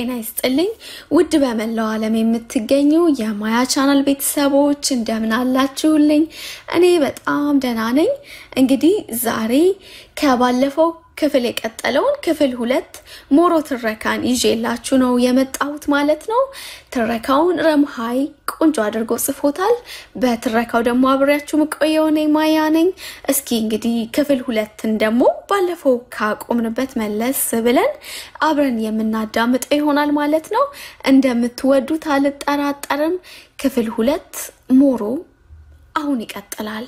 ጤና ይስጥልኝ ውድ በመላው ዓለም የምትገኙ የማያ ቻናል ቤተሰቦች እንደምን አላችሁልኝ? እኔ በጣም ደህና ነኝ። እንግዲህ ዛሬ ከባለፈው ክፍል የቀጠለውን ክፍል ሁለት ሞሮ ትረካን ይዤላችሁ ነው የመጣሁት ማለት ነው። ትረካውን ረምሃይ ቆንጆ አድርጎ ጽፎታል። በትረካው ደግሞ አብሬያችሁ የምቆየው እኔ ማያ ነኝ። እስኪ እንግዲህ ክፍል ሁለትን ደግሞ ባለፈው ካቆምንበት መለስ ብለን አብረን የምናዳምጠው ይሆናል ማለት ነው። እንደምትወዱት አልጠራጠርም። ክፍል ሁለት ሞሮ አሁን ይቀጥላል።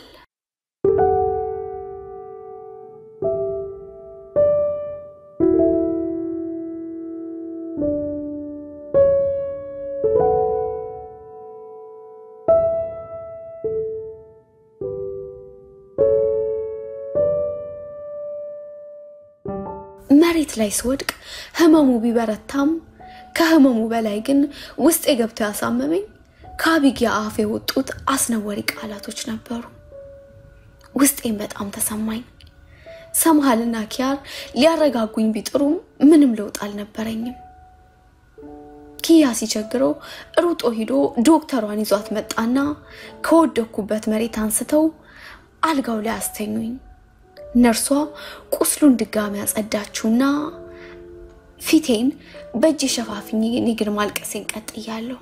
መሬት ላይ ስወድቅ ህመሙ ቢበረታም ከህመሙ በላይ ግን ውስጤ ገብቶ ያሳመመኝ ከአቢጊያ አፍ የወጡት አስነዋሪ ቃላቶች ነበሩ። ውስጤም በጣም ተሰማኝ። ሰምሃልና ኪያር ሊያረጋጉኝ ቢጥሩም ምንም ለውጥ አልነበረኝም። ኪያ ሲቸግረው ሩጦ ሂዶ ዶክተሯን ይዟት መጣና ከወደኩበት መሬት አንስተው አልጋው ላይ አስተኙኝ። ነርሷ ቁስሉን ድጋሚ ያጸዳችውና ፊቴን በእጅ ሸፋፍኝ፣ እኔ ግን ማልቀሴን ቀጥያለሁ።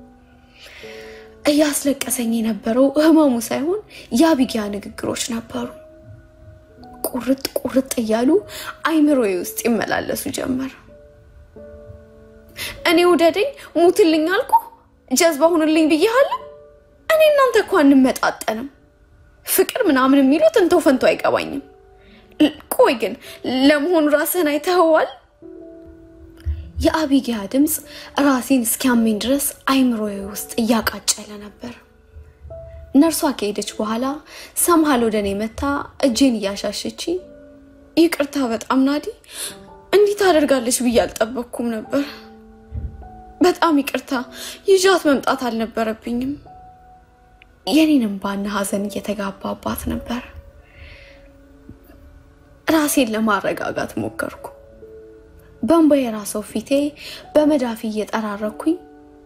እያስለቀሰኝ የነበረው ህመሙ ሳይሆን የአቢጊያ ንግግሮች ነበሩ። ቁርጥ ቁርጥ እያሉ አይምሮዬ ውስጥ ይመላለሱ ጀመር። እኔ ውደደኝ፣ ሙትልኝ አልኩ፣ ጀዝባ ሁንልኝ ብያለሁ። እኔ እናንተ እኮ አንመጣጠንም። ፍቅር ምናምን የሚሉት እንተው ፈንቶ አይገባኝም። ቆይ ግን ለመሆኑ ራስህን አይተኸዋል? የአቢጊያ ድምፅ ራሴን እስኪያመኝ ድረስ አይምሮዬ ውስጥ እያቃጨለ ነበር። ነርሷ ከሄደች በኋላ ሰምሃል ወደ እኔ መታ እጄን እያሻሸች ይቅርታ፣ በጣም ናዲ፣ እንዲህ ታደርጋለች ብዬ አልጠበቅኩም ነበር። በጣም ይቅርታ፣ ይዣት መምጣት አልነበረብኝም። የኔንም ባና ሀዘን እየተጋባባት ነበር። ራሴን ለማረጋጋት ሞከርኩ። በእንባ የራሰው ፊቴ በመዳፊ እየጠራረኩኝ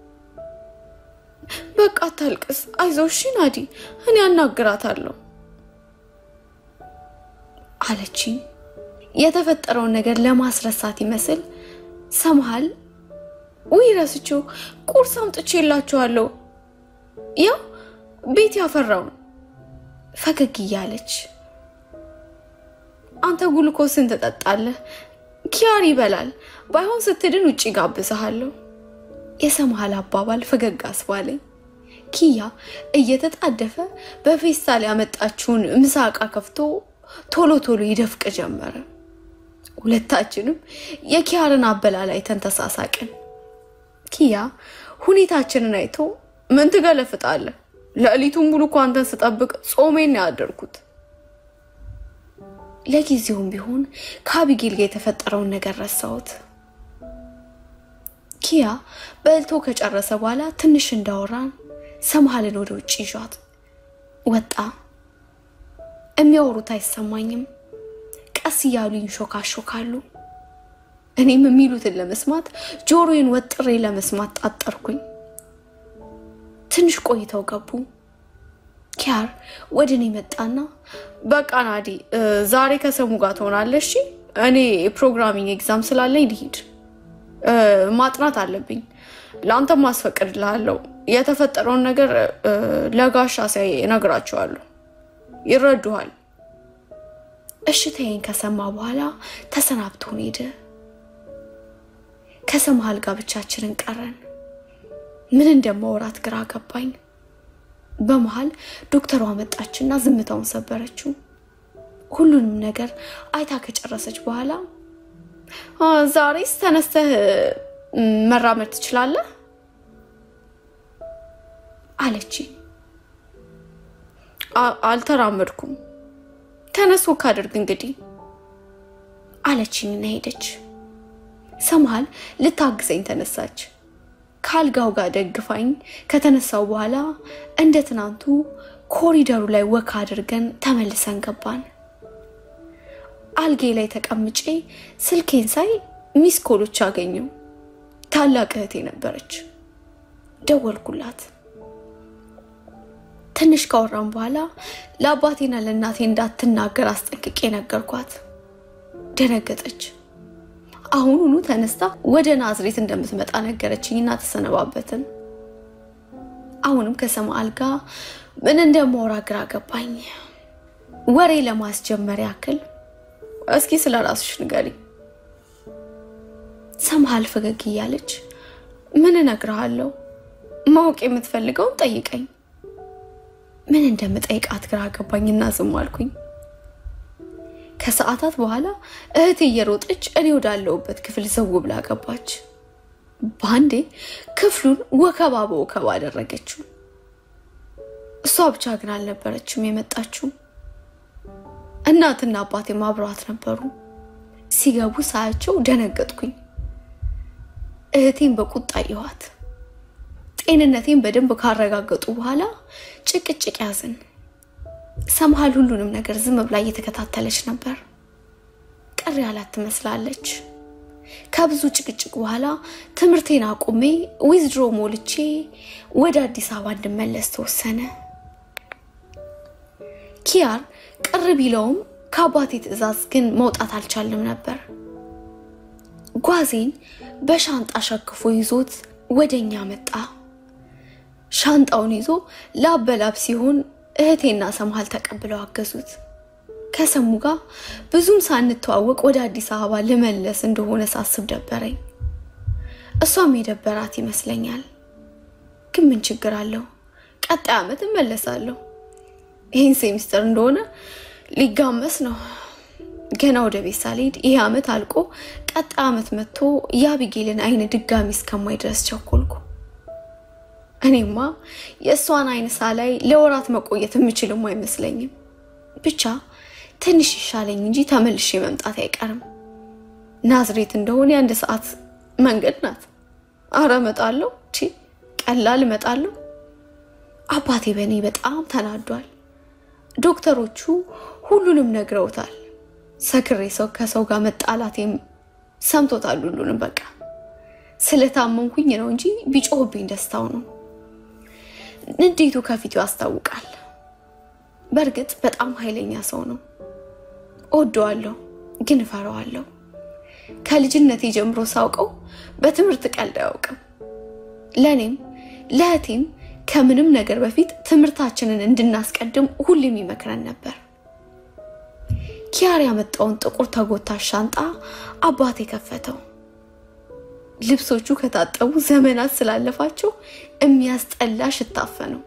በቃ አታልቅስ፣ አይዞሽ ናዲ፣ እኔ አናግራታለሁ አለችኝ። የተፈጠረውን ነገር ለማስረሳት ይመስል ሰምሃል፣ ውይ ረስቼው፣ ቁርስ አምጥቼላችኋለሁ፣ ያው ቤት ያፈራውን ፈገግ እያለች አንተ ጉልኮስን ትጠጣለህ፣ ኪያር ይበላል፣ ባይሆን ስትድን ውጭ ጋብዝሃለሁ። የሰምሃል አባባል ፈገግ አስባለኝ። ኪያ እየተጣደፈ በፌስታል ያመጣችውን ምሳ ዕቃ ከፍቶ ቶሎ ቶሎ ይደፍቅ ጀመረ። ሁለታችንም የኪያርን አበላል አይተን ተሳሳቅን። ኪያ ሁኔታችንን አይቶ ምን ትገለፍጣለህ? ሌሊቱን ሙሉ እኮ አንተን ስጠብቅ ጾሜን ያደርኩት። ለጊዜውም ቢሆን ከአቢጌል ጋር የተፈጠረውን ነገር ረሳሁት። ኪያ በልቶ ከጨረሰ በኋላ ትንሽ እንዳወራን ሰምሃልን ወደ ውጭ ይዟት ወጣ። የሚያወሩት አይሰማኝም። ቀስ እያሉ ይንሾካሾካሉ። እኔም የሚሉትን ለመስማት ጆሮዬን ወጥሬ ለመስማት ጣጠርኩኝ። ትንሽ ቆይተው ገቡ። ኪያር ወደ እኔ መጣና በቃ ናዲ ዛሬ ከሰሙ ጋር ትሆናለሽ። እኔ የፕሮግራሚንግ ኤግዛም ስላለኝ ልሂድ፣ ማጥናት አለብኝ። ለአንተም ማስፈቅድልሃለሁ። የተፈጠረውን ነገር ለጋሻ ሲያይ እነግራቸዋለሁ፣ ይረዱሃል። እሽታዬን ከሰማ በኋላ ተሰናብቶን ሄደ። ከሰምሃል ጋር ብቻችንን ቀረን። ምን እንደማወራት ግራ ገባኝ። በመሃል ዶክተሯ መጣችና ዝምታውን ሰበረችው። ሁሉንም ነገር አይታ ከጨረሰች በኋላ ዛሬስ ተነስተህ መራመድ ትችላለህ አለች። አልተራመድኩም፣ ተነስ ወክ አድርግ እንግዲህ አለችኝና ሄደች። ሰምሃል ልታግዘኝ ተነሳች። ከአልጋው ጋር ደግፋኝ ከተነሳው በኋላ እንደ ትናንቱ ኮሪደሩ ላይ ወክ አድርገን ተመልሰን ገባን። አልጌ ላይ ተቀምጬ ስልኬን ሳይ ሚስ ኮሎች አገኘው። ታላቅ እህቴ ነበረች። ደወልኩላት። ትንሽ ካወራም በኋላ ለአባቴና ለእናቴ እንዳትናገር አስጠንቅቄ ነገርኳት። ደነገጠች። አሁኑኑ ተነስታ ወደ ናዝሬት እንደምትመጣ ነገረችኝና ተሰነባበትን። አሁንም ከሰማአል ጋር ምን እንደማወራ ግራ ገባኝ። ወሬ ለማስጀመር ያክል እስኪ ስለ ራስሽ ንገሪ። ሰምሃል ፈገግ እያለች ምን እነግርሃለሁ፣ ማወቅ የምትፈልገውን ጠይቀኝ። ምን እንደምጠይቃት ግራ ገባኝና ዝም አልኩኝ። ከሰዓታት በኋላ እህቴ እየሮጠች እኔ ወዳለሁበት ክፍል ዘው ብላ ገባች። በአንዴ ክፍሉን ወከባ በወከባ አደረገችው። እሷ ብቻ ግን አልነበረችም የመጣችው። እናትና አባቴም አብረዋት ነበሩ። ሲገቡ ሳያቸው ደነገጥኩኝ። እህቴን በቁጣ አየኋት። ጤንነቴን በደንብ ካረጋገጡ በኋላ ጭቅጭቅ ያዝን። ሰምሃል ሁሉንም ነገር ዝም ብላ እየተከታተለች ነበር። ቅር ያላት ትመስላለች። ከብዙ ጭቅጭቅ በኋላ ትምህርቴን አቁሜ ዊዝድሮ ሞልቼ ወደ አዲስ አበባ እንድመለስ ተወሰነ። ኪያር ቅር ቢለውም ከአባቴ ትዕዛዝ ግን መውጣት አልቻልንም ነበር። ጓዜን በሻንጣ ሸክፎ ይዞት ወደኛ መጣ። ሻንጣውን ይዞ ላብ በላብ ሲሆን እህቴና ሰምሃል ተቀብለው አገዙት። ከሰሙ ጋር ብዙም ሳንተዋወቅ ወደ አዲስ አበባ ልመለስ እንደሆነ ሳስብ ደበረኝ። እሷም የደበራት ይመስለኛል። ግን ምን ችግር አለው? ቀጣይ ዓመት እመለሳለሁ። ይህን ሴሚስተር እንደሆነ ሊጋመስ ነው። ገና ወደ ቤት ሳልሄድ ይህ ዓመት አልቆ ቀጣይ ዓመት መጥቶ የአቢጌልን አይን ድጋሚ እስከማይ ድረስ ቸኮልኩ። እኔማ የእሷን አይን ሳላይ ለወራት መቆየት የምችልም አይመስለኝም። ብቻ ትንሽ ይሻለኝ እንጂ ተመልሼ መምጣት አይቀርም። ናዝሬት እንደሆነ የአንድ ሰዓት መንገድ ናት። አረ እመጣለሁ፣ ቺ ቀላል እመጣለሁ። አባቴ በእኔ በጣም ተናዷል። ዶክተሮቹ ሁሉንም ነግረውታል። ሰክሬ ሰው ከሰው ጋር መጣላቴም ሰምቶታል። ሁሉንም በቃ ስለታመንኩኝ ነው እንጂ ቢጮህብኝ ደስታው ነው። ንዴቱ ከፊቱ ያስታውቃል። በእርግጥ በጣም ኃይለኛ ሰው ነው። እወደዋለሁ፣ ግን እፈራዋለሁ። ከልጅነቴ ጀምሮ ሳውቀው በትምህርት ቀልድ አያውቅም። ለእኔም ለእህቴም ከምንም ነገር በፊት ትምህርታችንን እንድናስቀድም ሁሌም ይመክረን ነበር። ኪያር ያመጣውን ጥቁር ተጎታች ሻንጣ አባቴ ከፈተው። ልብሶቹ ከታጠቡ ዘመናት ስላለፋቸው የሚያስጠላ ሽታፈ ነው።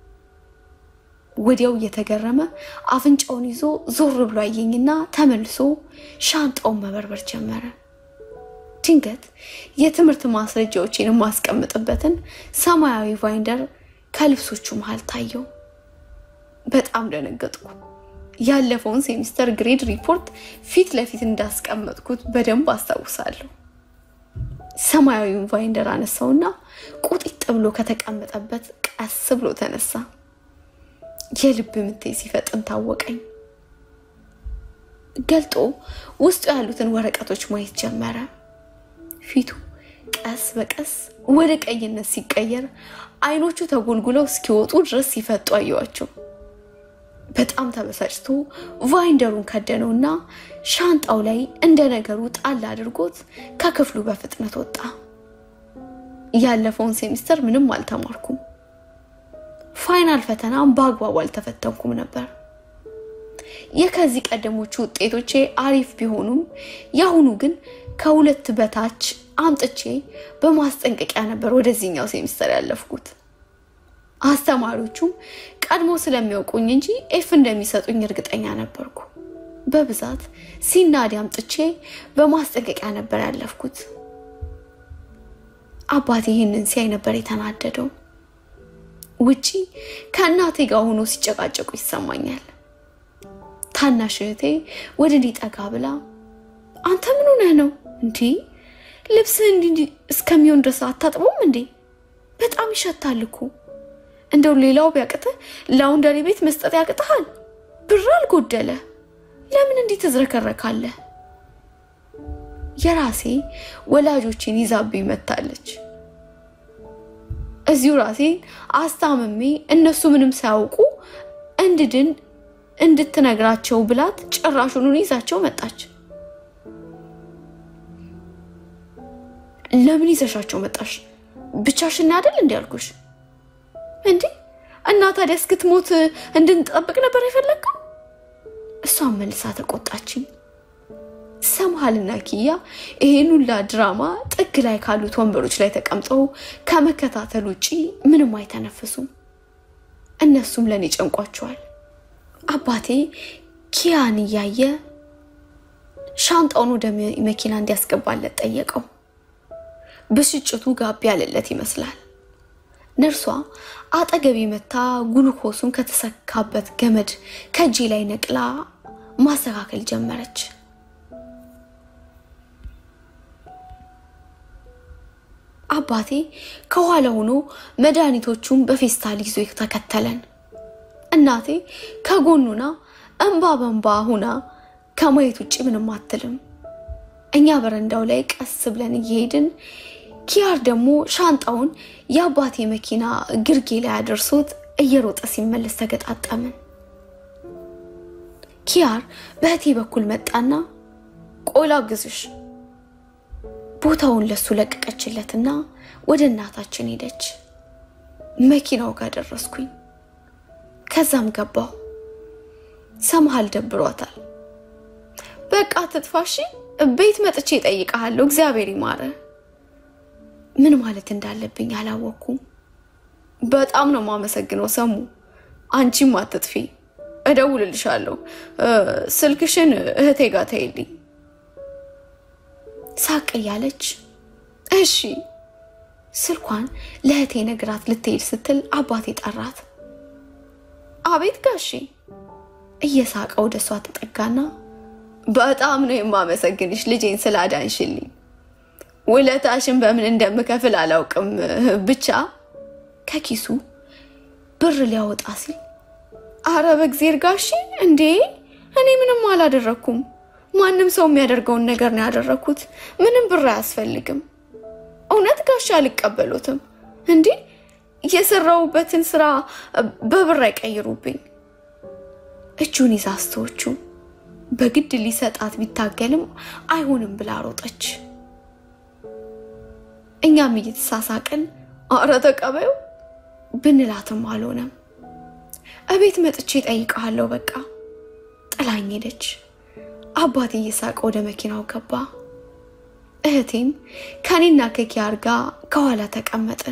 ወዲያው እየተገረመ አፍንጫውን ይዞ ዞር ብሎ አየኝና ተመልሶ ሻንጣውን መበርበር ጀመረ። ድንገት የትምህርት ማስረጃዎችን የማስቀምጥበትን ሰማያዊ ቫይንደር ከልብሶቹ መሃል ታየው። በጣም ደነገጥኩ። ያለፈውን ሴሚስተር ግሬድ ሪፖርት ፊት ለፊት እንዳስቀመጥኩት በደንብ አስታውሳለሁ። ሰማያዊውን ቫይንደር አነሳውና ቁጢጥ ብሎ ከተቀመጠበት ቀስ ብሎ ተነሳ። የልብ ምቴ ሲፈጥን ታወቀኝ። ገልጦ ውስጡ ያሉትን ወረቀቶች ማየት ጀመረ። ፊቱ ቀስ በቀስ ወደ ቀይነት ሲቀየር አይኖቹ ተጎልጉለው እስኪወጡ ድረስ ሲፈጡ አየዋቸው። በጣም ተበሳጭቶ ቫይንደሩን ከደነውና ሻንጣው ላይ እንደ ነገሩ ጣል አድርጎት ከክፍሉ በፍጥነት ወጣ። ያለፈውን ሴሚስተር ምንም አልተማርኩም። ፋይናል ፈተናም በአግባቡ አልተፈተንኩም ነበር። የከዚህ ቀደሞቹ ውጤቶቼ አሪፍ ቢሆኑም የአሁኑ ግን ከሁለት በታች አምጥቼ በማስጠንቀቂያ ነበር ወደዚህኛው ሴሚስተር ያለፍኩት። አስተማሪዎቹም ቀድሞ ስለሚያውቁኝ እንጂ ኤፍ እንደሚሰጡኝ እርግጠኛ ነበርኩ። በብዛት ሲናዲ አምጥቼ በማስጠንቀቂያ ነበር ያለፍኩት። አባቴ ይህንን ሲያይ ነበር የተናደደው። ውጪ ከእናቴ ጋር ሆኖ ሲጨቃጨቁ ይሰማኛል። ታናሽ እህቴ ወደ እኔ ጠጋ ብላ አንተ ምን ሆነህ ነው እንዴ? ልብስህ እንዲህ እስከሚሆን ድረስ አታጥበውም እንዴ? በጣም ይሸታል እኮ እንደው ሌላው ቢያቅትህ ላውንደሪ ቤት መስጠት ያቅትሃል። ብር አልጎደለ ለምን እንዲህ ትዝረከረካለህ? የራሴ ወላጆችን ይዛብኝ መታለች። እዚሁ ራሴን አስታምሜ እነሱ ምንም ሳያውቁ እንድድን እንድትነግራቸው ብላት ጭራሹን ይዛቸው መጣች። ለምን ይዘሻቸው መጣሽ? ብቻሽን አይደል እንዲ ያልኩሽ? እንዴ እና ታዲያ እስክትሞት እንድንጠብቅ ነበር የፈለግከው? እሷን መልሳ ተቆጣችኝ። ሰምሃልና ኪያ ይሄን ሁላ ድራማ ጥግ ላይ ካሉት ወንበሮች ላይ ተቀምጠው ከመከታተል ውጪ ምንም አይተነፍሱም። እነሱም ለእኔ ጨንቋቸዋል። አባቴ ኪያን እያየ ሻንጣውን ወደ መኪና እንዲያስገባለት ጠየቀው። ብስጭቱ ጋቢ ያለለት ይመስላል። ነርሷ አጠገቤ መታ ጉልኮሱን ከተሰካበት ገመድ ከእጄ ላይ ነቅላ ማስተካከል ጀመረች። አባቴ ከኋላ ሆኖ መድኃኒቶቹን በፌስታል ይዞ ተከተለን። እናቴ ከጎኑና እንባ በንባ ሁና ከማየት ውጭ ምንም አትልም። እኛ በረንዳው ላይ ቀስ ብለን እየሄድን ኪያር ደግሞ ሻንጣውን የአባቴ መኪና ግርጌ ላይ አደርሶት እየሮጠ ሲመለስ ተገጣጠምን። ኪያር በእህቴ በኩል መጣና ቆላ ግዝሽ ቦታውን ለሱ ለቀቀችለትና ወደ እናታችን ሄደች። መኪናው ጋር ደረስኩኝ። ከዛም ገባሁ። ሰምሃል ደብሯታል። በቃ ትጥፋሺ፣ ቤት መጥቼ እጠይቅሃለሁ። እግዚአብሔር ይማረ። ምን ማለት እንዳለብኝ አላወቅኩም። በጣም ነው የማመሰግነው ሰሙ። አንቺም አትጥፊ፣ እደውልልሻለሁ። ስልክሽን እህቴ ጋር ተይልኝ። ሳቅ እያለች እሺ። ስልኳን ለእህቴ ነግራት ልትሄድ ስትል አባቴ ጠራት። አቤት ጋሼ። እየሳቀ ወደ እሷ ተጠጋና በጣም ነው የማመሰግንሽ ልጄን ስላዳንሽልኝ። ውለታሽን በምን እንደምከፍል አላውቅም። ብቻ ከኪሱ ብር ሊያወጣ ሲል አረ በእግዜር ጋሼ፣ እንዴ እኔ ምንም አላደረግኩም። ማንም ሰው የሚያደርገውን ነገር ነው ያደረግኩት። ምንም ብር አያስፈልግም። እውነት ጋሼ አልቀበሉትም። እንዴ የሰራውበትን ስራ በብር አይቀይሩብኝ። እጁን ይዛ አስተዎቹ በግድ ሊሰጣት ቢታገልም አይሆንም ብላ ሮጠች። እኛም እየተሳሳቅን አረ ተቀበዩ ብንላትም አልሆነም። እቤት መጥቼ ጠይቀሃለሁ በቃ ጥላኝ ሄደች። አባቴ እየሳቀ ወደ መኪናው ገባ። እህቴም ከኔና ከኪያር ጋር ከኋላ ተቀመጥን።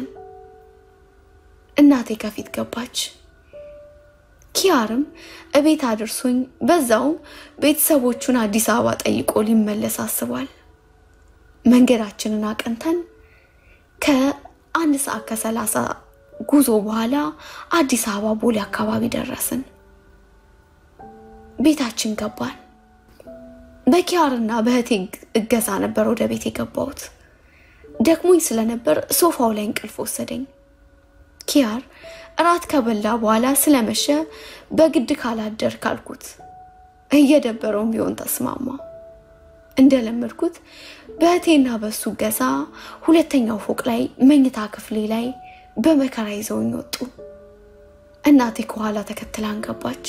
እናቴ ከፊት ገባች። ኪያርም እቤት አድርሶኝ በዛውም ቤተሰቦቹን አዲስ አበባ ጠይቆ ሊመለስ አስቧል። መንገዳችንን አቅንተን ከአንድ ሰዓት ከሰላሳ ጉዞ በኋላ አዲስ አበባ ቦሌ አካባቢ ደረስን። ቤታችን ገባን። በኪያርና በእህቴ እገዛ ነበር ወደ ቤት የገባሁት። ደክሞኝ ስለነበር ሶፋው ላይ እንቅልፍ ወሰደኝ። ኪያር እራት ከበላ በኋላ ስለመሸ በግድ ካላደር ካልኩት እየደበረውም ቢሆን ተስማማ። እንደለመድኩት በእህቴና በሱ እገዛ ሁለተኛው ፎቅ ላይ መኝታ ክፍሌ ላይ በመከራ ይዘውኝ ወጡ። እናቴ ከኋላ ተከትላን ገባች።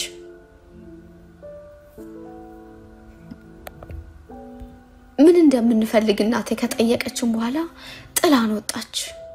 ምን እንደምንፈልግ እናቴ ከጠየቀችን በኋላ ጥላን ወጣች።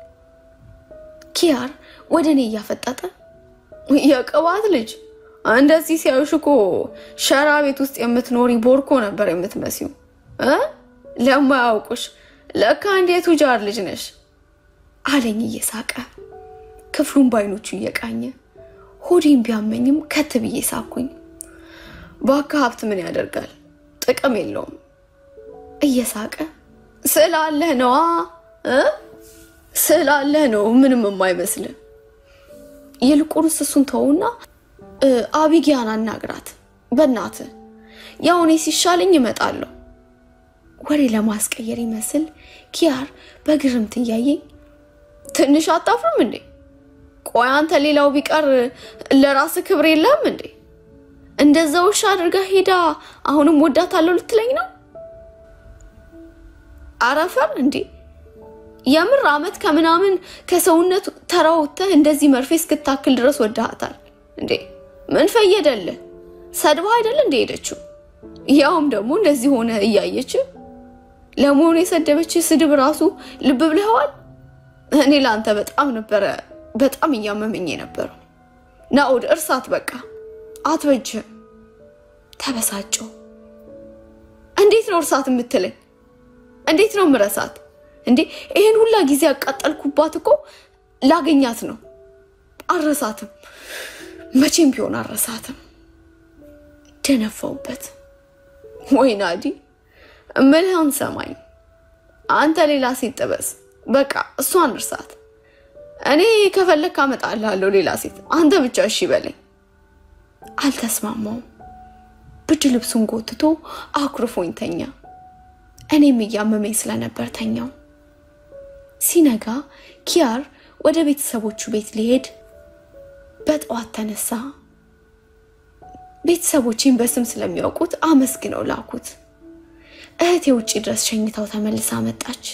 ኪያር ወደ እኔ እያፈጠጠ የቅባት ልጅ እንደዚህ ሲያዩሽ እኮ ሸራ ቤት ውስጥ የምትኖሪ ቦርኮ ነበር የምትመሲው እ ለማያውቁሽ ለካ እንዴት ቱጃር ልጅ ነሽ አለኝ እየሳቀ ክፍሉን በአይኖቹ እየቃኘ ሆዴን ቢያመኝም ከት ብዬ ሳኩኝ። ባካ ሀብት ምን ያደርጋል ጥቅም የለውም እየሳቀ ስላለህ ነዋ እ ስላለህ ነው ምንም የማይመስል ይልቁንስ እሱን ተውና አቢጊያን አናግራት በእናት ያው እኔ ሲሻለኝ እመጣለሁ። ወሬ ለማስቀየር ይመስል ኪያር በግርምት እያየኝ ትንሽ አታፍርም እንዴ? ቆይ አንተ ሌላው ቢቀር ለራስ ክብር የለም እንዴ? እንደዛ ውሻ አድርጋ ሄዳ አሁንም ወዳታለሁ ልትለኝ ነው? አረፈር እንዴ! የምር አመት ከምናምን ከሰውነት ተራውተህ እንደዚህ መርፌ እስክታክል ድረስ ወድሃታል እንዴ? ምን ፈየደልህ? ሰድባ አይደል እንደ ሄደችው? ያውም ደግሞ እንደዚህ ሆነ እያየች። ለመሆኑ የሰደበች ስድብ ራሱ ልብ ብለኸዋል? እኔ ለአንተ በጣም ነበረ በጣም እያመመኝ የነበረው። ናኦድ እርሳት፣ በቃ አትበጅህም። ተበሳጨው። እንዴት ነው እርሳት የምትለኝ? እንዴት ነው ምረሳት እንዴ? ይሄን ሁላ ጊዜ ያቃጠልኩባት እኮ ላገኛት ነው። አረሳትም፣ መቼም ቢሆን አረሳትም። ደነፋውበት። ወይ ናዲ እምልህን ሰማኝ። አንተ ሌላ ሴት ጥበስ፣ በቃ እሷን እርሳት። እኔ ከፈለግ አመጣልሃለሁ ሌላ ሴት፣ አንተ ብቻ እሺ በለኝ። አልተስማማውም። ብርድ ልብሱን ጎትቶ አኩርፎኝ ተኛ። እኔም እያመመኝ ስለነበር ተኛው። ሲነጋ ኪያር ወደ ቤተሰቦቹ ቤት ሊሄድ በጠዋት ተነሳ። ቤተሰቦቼን በስም ስለሚያውቁት አመስግነው ላኩት። እህቴ ውጭ ድረስ ሸኝታው ተመልሳ መጣች።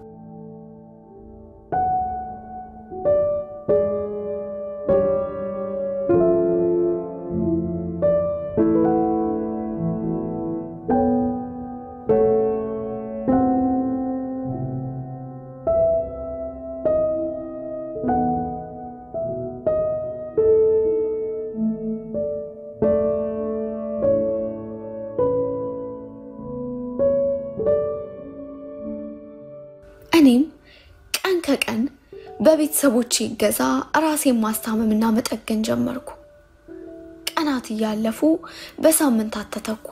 እኔም ቀን ከቀን በቤተሰቦቼ እገዛ ራሴን ማስታመምና መጠገን ጀመርኩ። ቀናት እያለፉ በሳምንታት ተተኩ።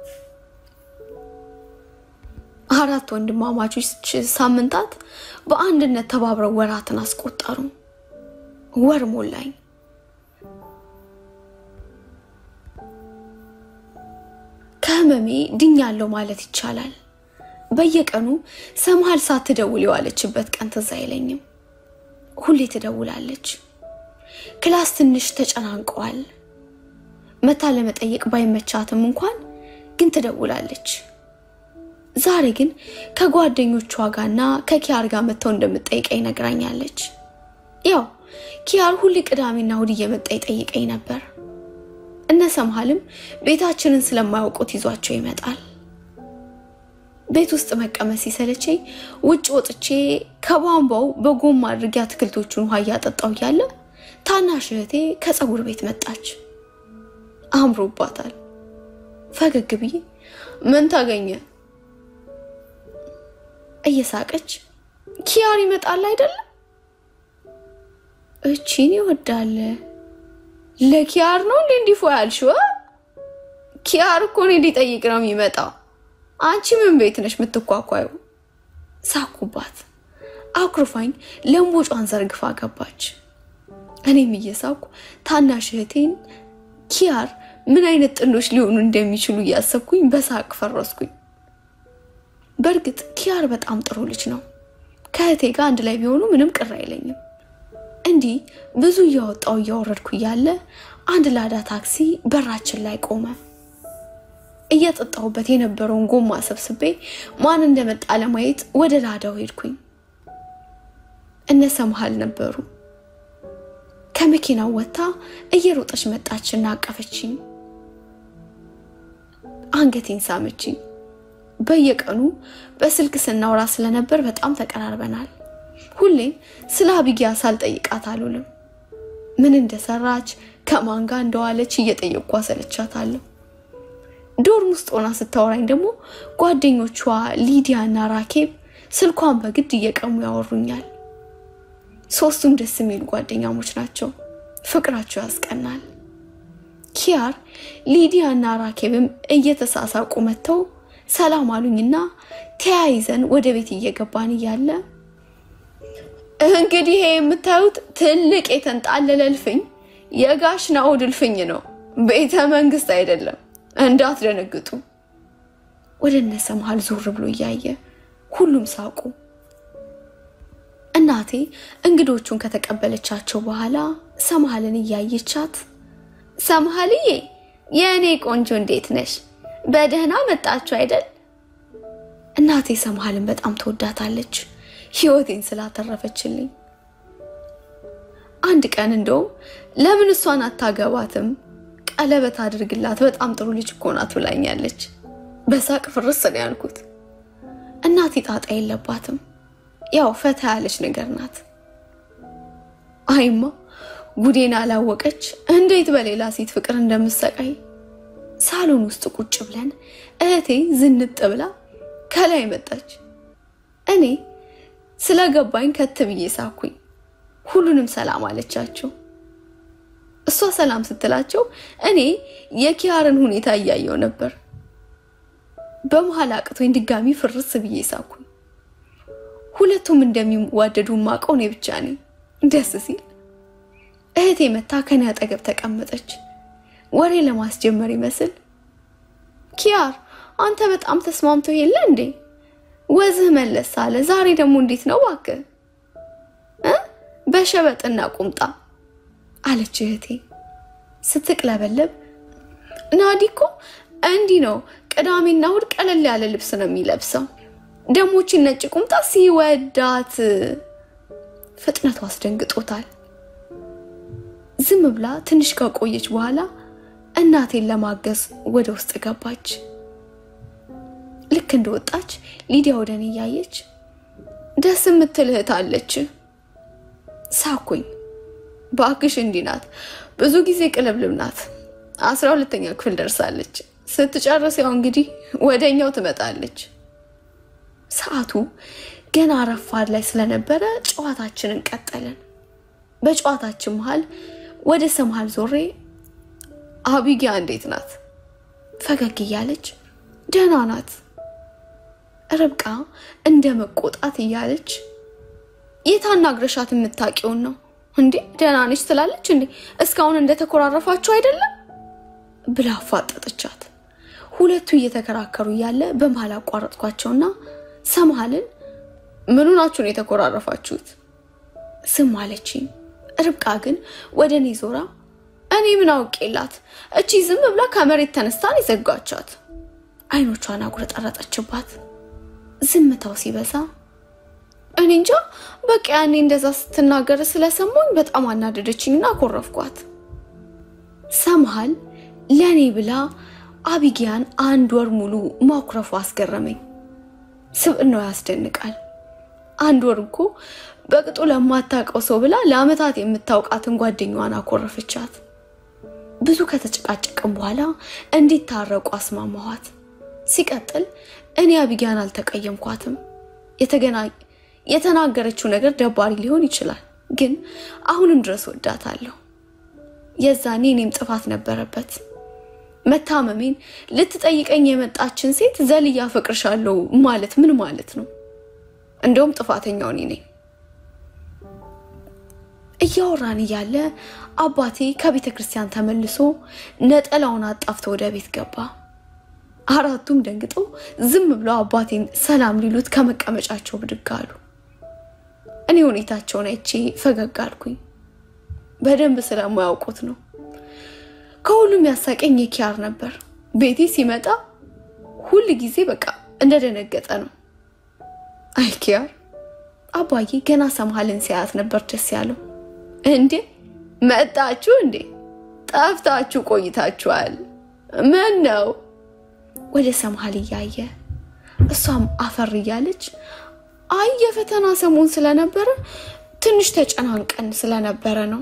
አራት ወንድማማቾች ሳምንታት በአንድነት ተባብረው ወራትን አስቆጠሩ። ወር ሞላኝ። ከህመሜ ድኛለሁ ማለት ይቻላል። በየቀኑ ሰምሃል ሳትደውል የዋለችበት ቀን ትዝ አይለኝም። ሁሌ ትደውላለች። ክላስ ትንሽ ተጨናንቀዋል። መታ ለመጠየቅ ባይመቻትም እንኳን ግን ትደውላለች። ዛሬ ግን ከጓደኞቿ ጋርና ከኪያር ጋር መጥተው እንደምጠይቀኝ ነግራኛለች። ያው ኪያር ሁሌ ቅዳሜና እሑድ እየመጣ ይጠይቀኝ ነበር። እነ ሰምሃልም ቤታችንን ስለማያውቁት ይዟቸው ይመጣል። ቤት ውስጥ መቀመጥ ሲሰለቸኝ ውጭ ወጥቼ ከቧንቧው በጎማ አድርጌ አትክልቶቹን ውሃ እያጠጣው እያለ ታናሽ እህቴ ከፀጉር ቤት መጣች። አምሮባታል። ፈገግ ብዬ ምን ታገኘ እየሳቀች ኪያር ይመጣል አይደለም እቺን ይወዳል። ለኪያር ነው እንዴ እንዲፎ ያልሽው? ኪያር እኮ እኔ ሊጠይቅ ነው የሚመጣው። አንቺ ምን ቤት ነሽ የምትኳኳዩ? ሳኩባት። አኩርፋኝ ለምቦጯን ዘርግፋ ገባች። እኔም እየሳኩ ታናሽ እህቴን ኪያር ምን አይነት ጥንዶች ሊሆኑ እንደሚችሉ እያሰብኩኝ በሳቅ ፈረስኩኝ። በእርግጥ ኪያር በጣም ጥሩ ልጅ ነው። ከእህቴ ጋር አንድ ላይ ቢሆኑ ምንም ቅር አይለኝም። እንዲህ ብዙ እያወጣው እያወረድኩ እያለ አንድ ላዳ ታክሲ በራችን ላይ ቆመ። እየጠጣሁበት የነበረውን ጎማ ሰብስቤ ማን እንደመጣ ለማየት ወደ ላዳው ሄድኩኝ። እነ ሰምሃል ነበሩ። ከመኪናው ወጥታ እየሮጠች መጣችና አቀፈችኝ። አንገቴን ሳመችኝ። በየቀኑ በስልክ ስናወራ ስለነበር በጣም ተቀራርበናል። ሁሌም ስለ አቢጊያ ሳልጠይቃት አልውልም። ምን እንደሰራች ከማን ጋር እንደዋለች እየጠየቅኩ አሰለቻታለሁ። ዶርም ውስጥ ሆና ስታወራኝ ደግሞ ጓደኞቿ ሊዲያ እና ራኬብ ስልኳን በግድ እየቀሙ ያወሩኛል። ሶስቱም ደስ የሚሉ ጓደኛሞች ናቸው። ፍቅራቸው ያስቀናል። ኪያር፣ ሊዲያ እና ራኬብም እየተሳሳቁ መጥተው ሰላም አሉኝና ተያይዘን ወደ ቤት እየገባን እያለ እንግዲህ ይሄ የምታዩት ትልቅ የተንጣለለ እልፍኝ የጋሽ ናኦድ እልፍኝ ነው፣ ቤተ መንግስት አይደለም። እንዳትደነግጡ። ወደ እነ ሰምሃል ዞር ብሎ እያየ ሁሉም ሳቁ። እናቴ እንግዶቹን ከተቀበለቻቸው በኋላ ሰምሃልን እያየቻት ሰምሃልዬ፣ የእኔ ቆንጆ እንዴት ነሽ? በደህና መጣችሁ አይደል? እናቴ ሰምሃልን በጣም ትወዳታለች፣ ህይወቴን ስላተረፈችልኝ። አንድ ቀን እንደውም ለምን እሷን አታገባትም? ቀለበት አድርግላት፣ በጣም ጥሩ ልጅ እኮ ናት ብላኛለች። በሳቅ ፍርስ ነው ያልኩት። እናቴ ጣጣ የለባትም፣ ያው ፈታ ያለች ነገር ናት። አይማ ጉዴን አላወቀች እንዴት በሌላ ሴት ፍቅር እንደምሰቃይ። ሳሎን ውስጥ ቁጭ ብለን እህቴ ዝንጥ ብላ ከላይ መጣች። እኔ ስለገባኝ ከት ብዬ ሳኩኝ። ሁሉንም ሰላም አለቻቸው። እሷ ሰላም ስትላቸው እኔ የኪያርን ሁኔታ እያየው ነበር። በመሀል አቅቶኝ ድጋሚ ፍርስ ብዬ ሳኩኝ። ሁለቱም እንደሚዋደዱ ማቀው እኔ ብቻ ነኝ። ደስ ሲል እህቴ መታ ከኔ አጠገብ ተቀመጠች። ወሬ ለማስጀመር ይመስል ኪያር አንተ በጣም ተስማምቶ የለ እንዴ? ወዝህ መለስ አለ። ዛሬ ደግሞ እንዴት ነው እባክህ እ በሸበጥና ቁምጣ አለች እህቴ ስትቅለበለብ። ናዲ እኮ እንዲህ ነው ቅዳሜና እሑድ ቀለል ያለ ልብስ ነው የሚለብሰው። ደሞችን ነጭ ቁምጣ ሲወዳት ፍጥነቱ አስደንግጦታል። ዝም ብላ ትንሽ ከቆየች በኋላ እናቴን ለማገዝ ወደ ውስጥ ገባች። ልክ እንደወጣች ሊዲያ ወደ እኔ እያየች ደስ የምትል እህት አለች። ሳኩኝ። በአክሽ እንዲህ ናት፣ ብዙ ጊዜ ቅልብልብ ናት። አስራ ሁለተኛ ክፍል ደርሳለች። ስትጨርስ ያው እንግዲህ ወደኛው ትመጣለች። ሰዓቱ ገና ረፋድ ላይ ስለነበረ ጨዋታችንን ቀጠልን። በጨዋታችን መሀል ወደ ሰምሃል ዞሬ አቢጊያ እንዴት ናት? ፈገግ እያለች ደህና ናት። ርብቃ እንደ መቆጣት እያለች የታናግረሻት የምታውቂውን ነው እንዴ? ደህና ነች ትላለች እንዴ? እስካሁን እንደተኮራረፋችሁ አይደለም ብላ አፋጠጠቻት። ሁለቱ እየተከራከሩ እያለ በመሀል አቋረጥኳቸውና ሰምሃልን ምኑ ናችሁ ነው የተኮራረፋችሁት? ዝም አለችኝ። ርብቃ ግን ወደ እኔ ዞራ እኔ ምን አውቄላት እቺ ዝም ብላ ከመሬት ተነስታን የዘጋቻት። አይኖቿን አጉረጠረጠችባት። ዝምታው ሲበዛ እኔ እንጃ በቃ ያኔ እንደዛ ስትናገር ስለሰማኝ በጣም አናደደችኝና አኮረፍኳት። ሰምሃል ለእኔ ብላ አቢጊያን አንድ ወር ሙሉ ማኩረፉ አስገረመኝ። ስብዕናው ያስደንቃል። አንድ ወር እኮ በቅጡ ለማታውቀው ሰው ብላ ለአመታት የምታውቃትን ጓደኛዋን አኮረፈቻት። ብዙ ከተጨቃጨቅም በኋላ እንዲታረቁ አስማማኋት። ሲቀጥል እኔ አቢጊያን አልተቀየምኳትም። የተናገረችው ነገር ደባሪ ሊሆን ይችላል፣ ግን አሁንም ድረስ ወዳታለሁ። የዛኔ እኔም ጥፋት ነበረበት። መታመሜን ልትጠይቀኝ የመጣችን ሴት ዘልያ አፈቅርሻለሁ ማለት ምን ማለት ነው? እንደውም ጥፋተኛው እኔ ነኝ። እያወራን እያለ አባቴ ከቤተ ክርስቲያን ተመልሶ ነጠላውን አጣፍቶ ወደ ቤት ገባ። አራቱም ደንግጠው ዝም ብለው አባቴን ሰላም ሊሉት ከመቀመጫቸው ብድግ አሉ። እኔ ሁኔታቸውን አይቼ ፈገግ አልኩኝ። በደንብ ስለማያውቁት ነው። ከሁሉም ያሳቀኝ የኪያር ነበር። ቤቴ ሲመጣ ሁል ጊዜ በቃ እንደደነገጠ ነው። አይ ኪያር አባዬ ገና ሰምሃልን ሲያያት ነበር ደስ ያለው። እንዴ መጣችሁ እንዴ? ጠፍታችሁ ቆይታችኋል። ምን ነው? ወደ ሰምሃል እያየ እሷም አፈር እያለች አይ የፈተና ሰሞን ስለነበረ ትንሽ ተጨናንቀን ስለነበረ ነው።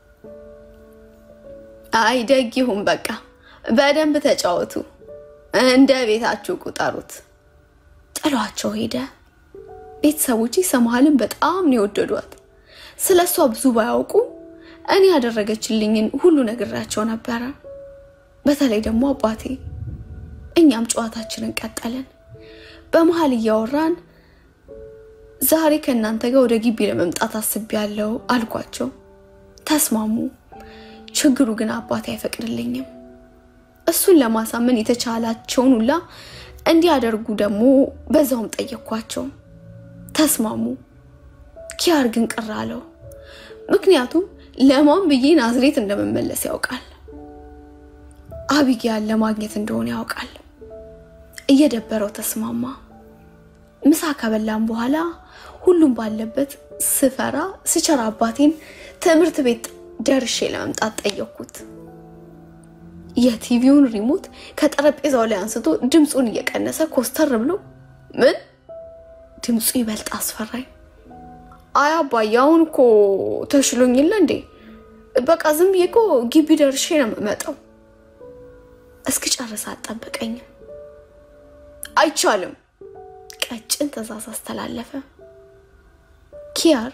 አይ ደግ ይሁን በቃ በደንብ ተጫወቱ፣ እንደ ቤታችሁ ቁጠሩት። ጥሏቸው ሄደ። ቤተሰቦቼ ሰምሃልን በጣም ነው የወደዷት። ስለ እሷ ብዙ ባያውቁ እኔ ያደረገችልኝን ሁሉ ነግሬያቸው ነበረ። በተለይ ደግሞ አባቴ። እኛም ጨዋታችንን ቀጠልን። በመሀል እያወራን ዛሬ ከእናንተ ጋር ወደ ግቢ ለመምጣት አስቤያለሁ አልኳቸው። ተስማሙ። ችግሩ ግን አባቴ አይፈቅድልኝም። እሱን ለማሳመን የተቻላቸውን ሁላ እንዲያደርጉ ደግሞ በዛውም ጠየኳቸው። ተስማሙ። ኪያር ግን ቅር አለው። ምክንያቱም ለማን ብዬ ናዝሬት እንደመመለስ ያውቃል። አቢጊያን ለማግኘት እንደሆነ ያውቃል። እየደበረው ተስማማ። ምሳ ከበላም በኋላ ሁሉም ባለበት ስፈራ ስቸራ አባቴን ትምህርት ቤት ደርሼ ለመምጣት ጠየቅኩት። የቲቪውን ሪሞት ከጠረጴዛው ላይ አንስቶ ድምፁን እየቀነሰ ኮስተር ብሎ ምን ድምፁ ይበልጥ አስፈራኝ። አይ አባዬ አሁን እኮ ተሽሎኝ የለ እንዴ? በቃ ዝም ብዬ እኮ ግቢ ደርሼ ነው የምመጣው። እስክጨርስ አልጠበቀኝም። አይቻልም። ቀጭን ትዕዛዝ አስተላለፈ። ኪያር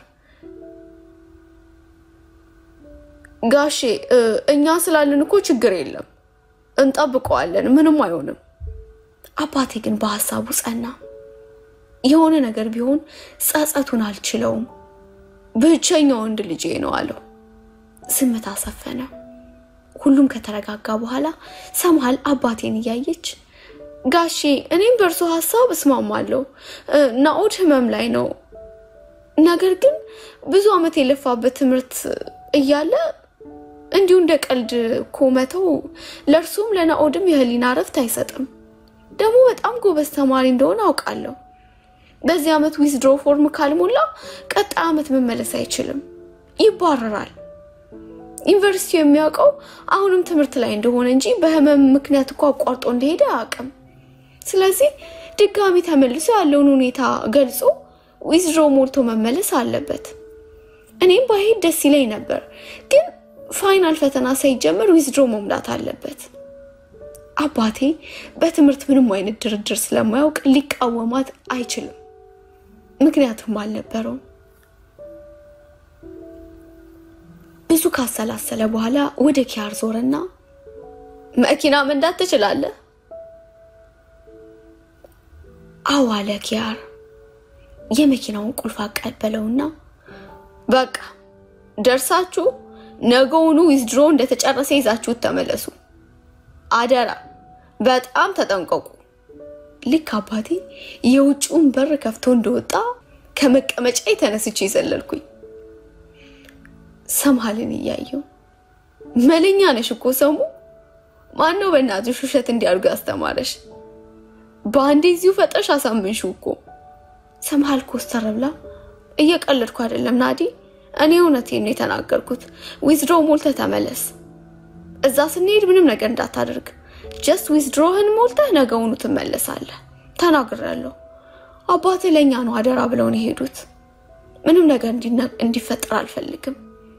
ጋሼ እኛ ስላለን እኮ ችግር የለም እንጠብቀዋለን፣ ምንም አይሆንም። አባቴ ግን በሀሳቡ ጸና። የሆነ ነገር ቢሆን ጸጸቱን አልችለውም፣ ብቸኛ ወንድ ልጄ ነው አለው። ዝምታ ሰፈነ። ሁሉም ከተረጋጋ በኋላ ሰምሃል አባቴን እያየች ጋሼ እኔም በእርሶ ሀሳብ እስማማለሁ። ናኦድ ህመም ላይ ነው። ነገር ግን ብዙ ዓመት የለፋበት ትምህርት እያለ እንዲሁ እንደ ቀልድ እኮ መተው ለእርሱም ለናኦድም የህሊና እረፍት አይሰጥም። ደግሞ በጣም ጎበዝ ተማሪ እንደሆነ አውቃለሁ። በዚህ ዓመት ዊዝድሮ ፎርም ካልሞላ ቀጣይ ዓመት መመለስ አይችልም፣ ይባረራል። ዩኒቨርሲቲው የሚያውቀው አሁንም ትምህርት ላይ እንደሆነ እንጂ በህመም ምክንያት እኮ አቋርጦ እንደሄደ አያውቅም። ስለዚህ ድጋሚ ተመልሶ ያለውን ሁኔታ ገልጾ ዊዝድሮ ሞልቶ መመለስ አለበት። እኔም ባሄድ ደስ ይለኝ ነበር፣ ግን ፋይናል ፈተና ሳይጀመር ዊዝድሮ መሙላት አለበት። አባቴ በትምህርት ምንም አይነት ድርድር ስለማያውቅ ሊቃወማት አይችልም፣ ምክንያቱም አልነበረውም። ብዙ ካሰላሰለ በኋላ ወደ ኪያር ዞረና መኪና መንዳት ትችላለህ? አዎ አለ ኪያር። የመኪናውን ቁልፍ አቀበለውና በቃ ደርሳችሁ ነገውኑ ዊዝድሮ እንደተጨረሰ ይዛችሁት ተመለሱ። አደራ በጣም ተጠንቀቁ። ልክ አባቴ የውጭውን በር ከፍቶ እንደወጣ ከመቀመጫ የተነስቼ ዘለልኩኝ። ሰምሃልን እያየው መለኛ ነሽ እኮ ሰሙ። ማነው በእናትሽ ውሸት እንዲያርጉ ያስተማረሽ? በአንዴ እዚሁ ፈጥረሽ አሳምንሽው እኮ። ሰምሃል ኮስተር ብላ እየቀለድኩ አይደለም ናዲ፣ እኔ እውነቴን ነው የተናገርኩት። ዊዝድሮ ሞልተህ ተመለስ። እዛ ስንሄድ ምንም ነገር እንዳታደርግ፣ ጀስት ዊዝድሮህን ሞልተህ ነገውኑ ትመለሳለህ። ተናግሬያለሁ። አባትህ ለእኛ ነው አደራ ብለውን የሄዱት። ምንም ነገር እንዲፈጠር አልፈልግም።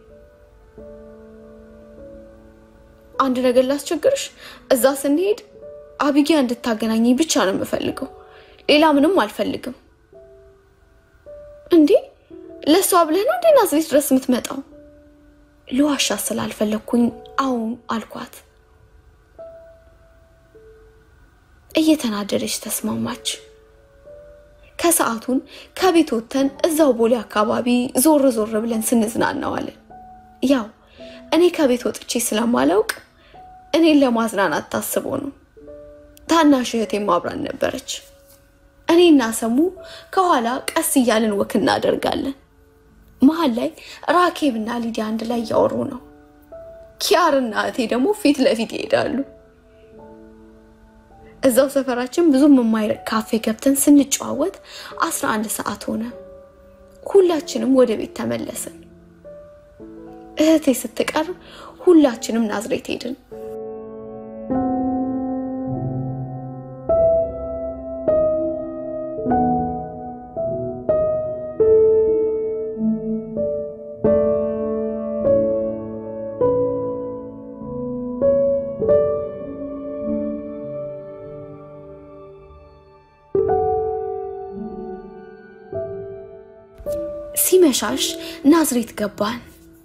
አንድ ነገር ላስቸግርሽ፣ እዛ ስንሄድ አቢጊያ እንድታገናኘኝ ብቻ ነው የምፈልገው። ሌላ ምንም አልፈልግም። እንዴ ለእሷ ብለህ ነው እንዴ ናዝሬት ድረስ የምትመጣው? ልዋሻ ስላልፈለግኩኝ አሁን አልኳት። እየተናደደች ተስማማች። ከሰዓቱን ከቤት ወጥተን እዛው ቦሌ አካባቢ ዞር ዞር ብለን ስንዝናናዋለን። ያው እኔ ከቤት ወጥቼ ስለማላውቅ እኔን ለማዝናናት ታስቦ ነው። ታናሽ እህቴም አብራን ነበረች። እኔና ሰሙ ከኋላ ቀስ እያልን ወክ እናደርጋለን። መሀል ላይ ራኬብና ሊዲያ አንድ ላይ እያወሩ ነው። ኪያርና እህቴ ደግሞ ፊት ለፊት ይሄዳሉ። እዛው ሰፈራችን ብዙም የማይርቅ ካፌ ገብተን ስንጨዋወት አስራ አንድ ሰዓት ሆነ። ሁላችንም ወደ ቤት ተመለስን። እህቴ ስትቀር ሁላችንም ናዝሬት ሄድን። ሲመሻሽ ናዝሬት ገባን።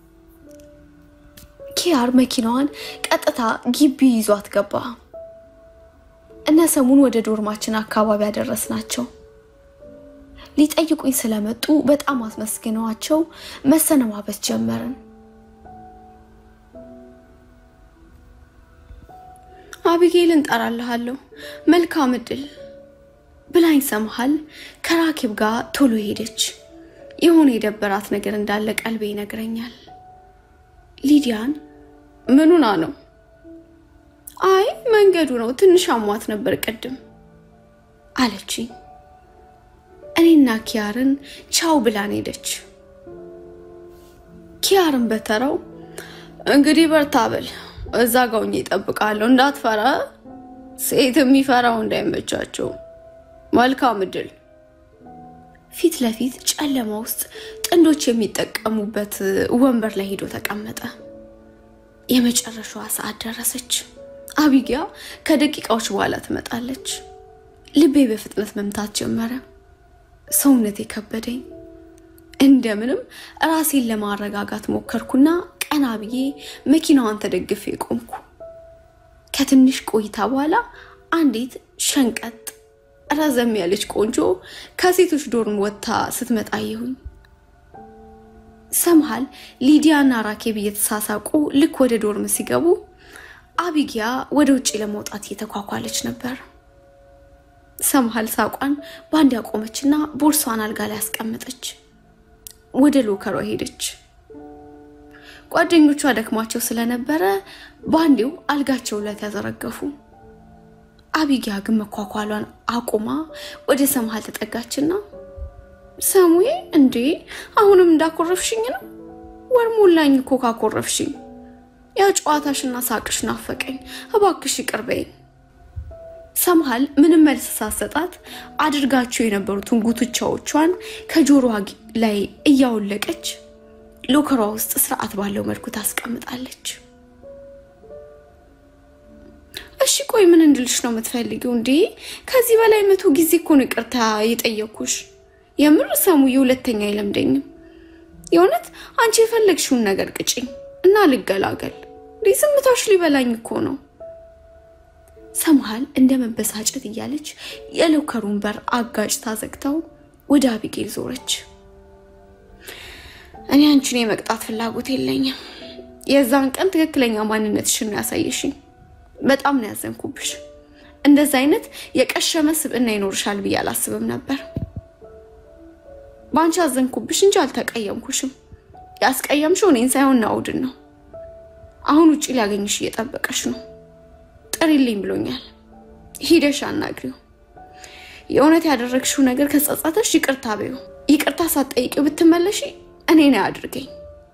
ኪያር መኪናዋን ቀጥታ ግቢ ይዟት ገባ። እነ ሰሙን ወደ ዶርማችን አካባቢ ያደረስናቸው ሊጠይቁኝ ስለመጡ በጣም አስመስግነዋቸው መሰነባበት ጀመርን። አቢጌል እንጠራልሃለሁ፣ መልካም እድል ብላኝ ሰምሃል ከራኪብ ጋር ቶሎ ሄደች። የሆነ የደበራት ነገር እንዳለ ቀልቤ ይነግረኛል። ሊዲያን ምኑና ነው? አይ መንገዱ ነው፣ ትንሽ አሟት ነበር ቅድም አለችኝ። እኔና ኪያርን ቻው ብላን ሄደች። ኪያርን በተራው እንግዲህ በርታ በል እዛ ጋውኝ ይጠብቃለሁ፣ እንዳትፈራ ሴት የሚፈራው እንዳይመቻቸው፣ መልካም እድል። ፊት ለፊት ጨለማ ውስጥ ጥንዶች የሚጠቀሙበት ወንበር ላይ ሄዶ ተቀመጠ። የመጨረሻዋ ሰዓት ደረሰች። አቢጊያ ከደቂቃዎች በኋላ ትመጣለች። ልቤ በፍጥነት መምታት ጀመረ። ሰውነቴ ከበደኝ። እንደምንም ራሴን ለማረጋጋት ሞከርኩና ቀና ብዬ መኪናዋን ተደግፌ ቆምኩ። ከትንሽ ቆይታ በኋላ አንዲት ሸንቀጥ ረዘም ያለች ቆንጆ ከሴቶች ዶርም ወጥታ ስትመጣ አየሁኝ። ሰምሃል ሊዲያና ራኬብ እየተሳሳቁ ልክ ወደ ዶርም ሲገቡ አቢጊያ ወደ ውጭ ለመውጣት እየተኳኳለች ነበር። ሰምሃል ሳቋን በአንድ ያቆመችና ቦርሷን አልጋ ላይ አስቀመጠች። ወደ ሎከሯ ሄደች። ጓደኞቿ ደክሟቸው ስለነበረ በአንዴው አልጋቸው ላይ ተዘረገፉ። አቢጊያ ግን መኳኳሏን አቁማ ወደ ሰምሃል ተጠጋችና ሰሙዬ፣ እንዴ አሁንም እንዳኮረፍሽኝ ነው? ወር ሞላኝ እኮ ካኮረፍሽኝ። ያ ጨዋታሽና ሳቅሽ ናፈቀኝ። እባክሽ ይቅር በይኝ። ሰምሃል ምንም መልስ ሳሰጣት አድርጋቸው የነበሩትን ጉትቻዎቿን ከጆሮዋ ላይ እያወለቀች ሎከሯ ውስጥ ስርዓት ባለው መልኩ ታስቀምጣለች። እሺ ቆይ ምን እንድልሽ ነው የምትፈልጊው? እንዴ ከዚህ በላይ መቶ ጊዜ እኮ ነው ይቅርታ የጠየኩሽ። የምር ሰሙዬ፣ ሁለተኛ አይለምደኝም። የእውነት አንቺ የፈለግሽውን ነገር ቅጭኝ እና ልገላገል። እንዴ ዝምታሽ ሊበላኝ እኮ ነው። ሰምሃል እንደ መበሳጨት እያለች የሎከሩን በር አጋጭታ ዘግታው ወደ አቢጌል ዞረች። እኔ አንቺን የመቅጣት ፍላጎት የለኝም። የዛን ቀን ትክክለኛ ማንነትሽን ነው ያሳየሽኝ። በጣም ነው ያዘንኩብሽ። እንደዛ አይነት የቀሸመ ስብዕና ይኖርሻል ብዬ አላስብም ነበር። በአንቺ አዘንኩብሽ እንጂ አልተቀየምኩሽም። ያስቀየምሽው እኔን ሳይሆን ናውድን ነው። አሁን ውጭ ሊያገኝሽ እየጠበቀሽ ነው። ጥሪልኝ ብሎኛል። ሂደሽ አናግሪው። የእውነት ያደረግሽው ነገር ከጸጸተሽ ይቅርታ በይው። ይቅርታ ሳትጠይቂው ብትመለሺ እኔ ነው ያድርገኝ።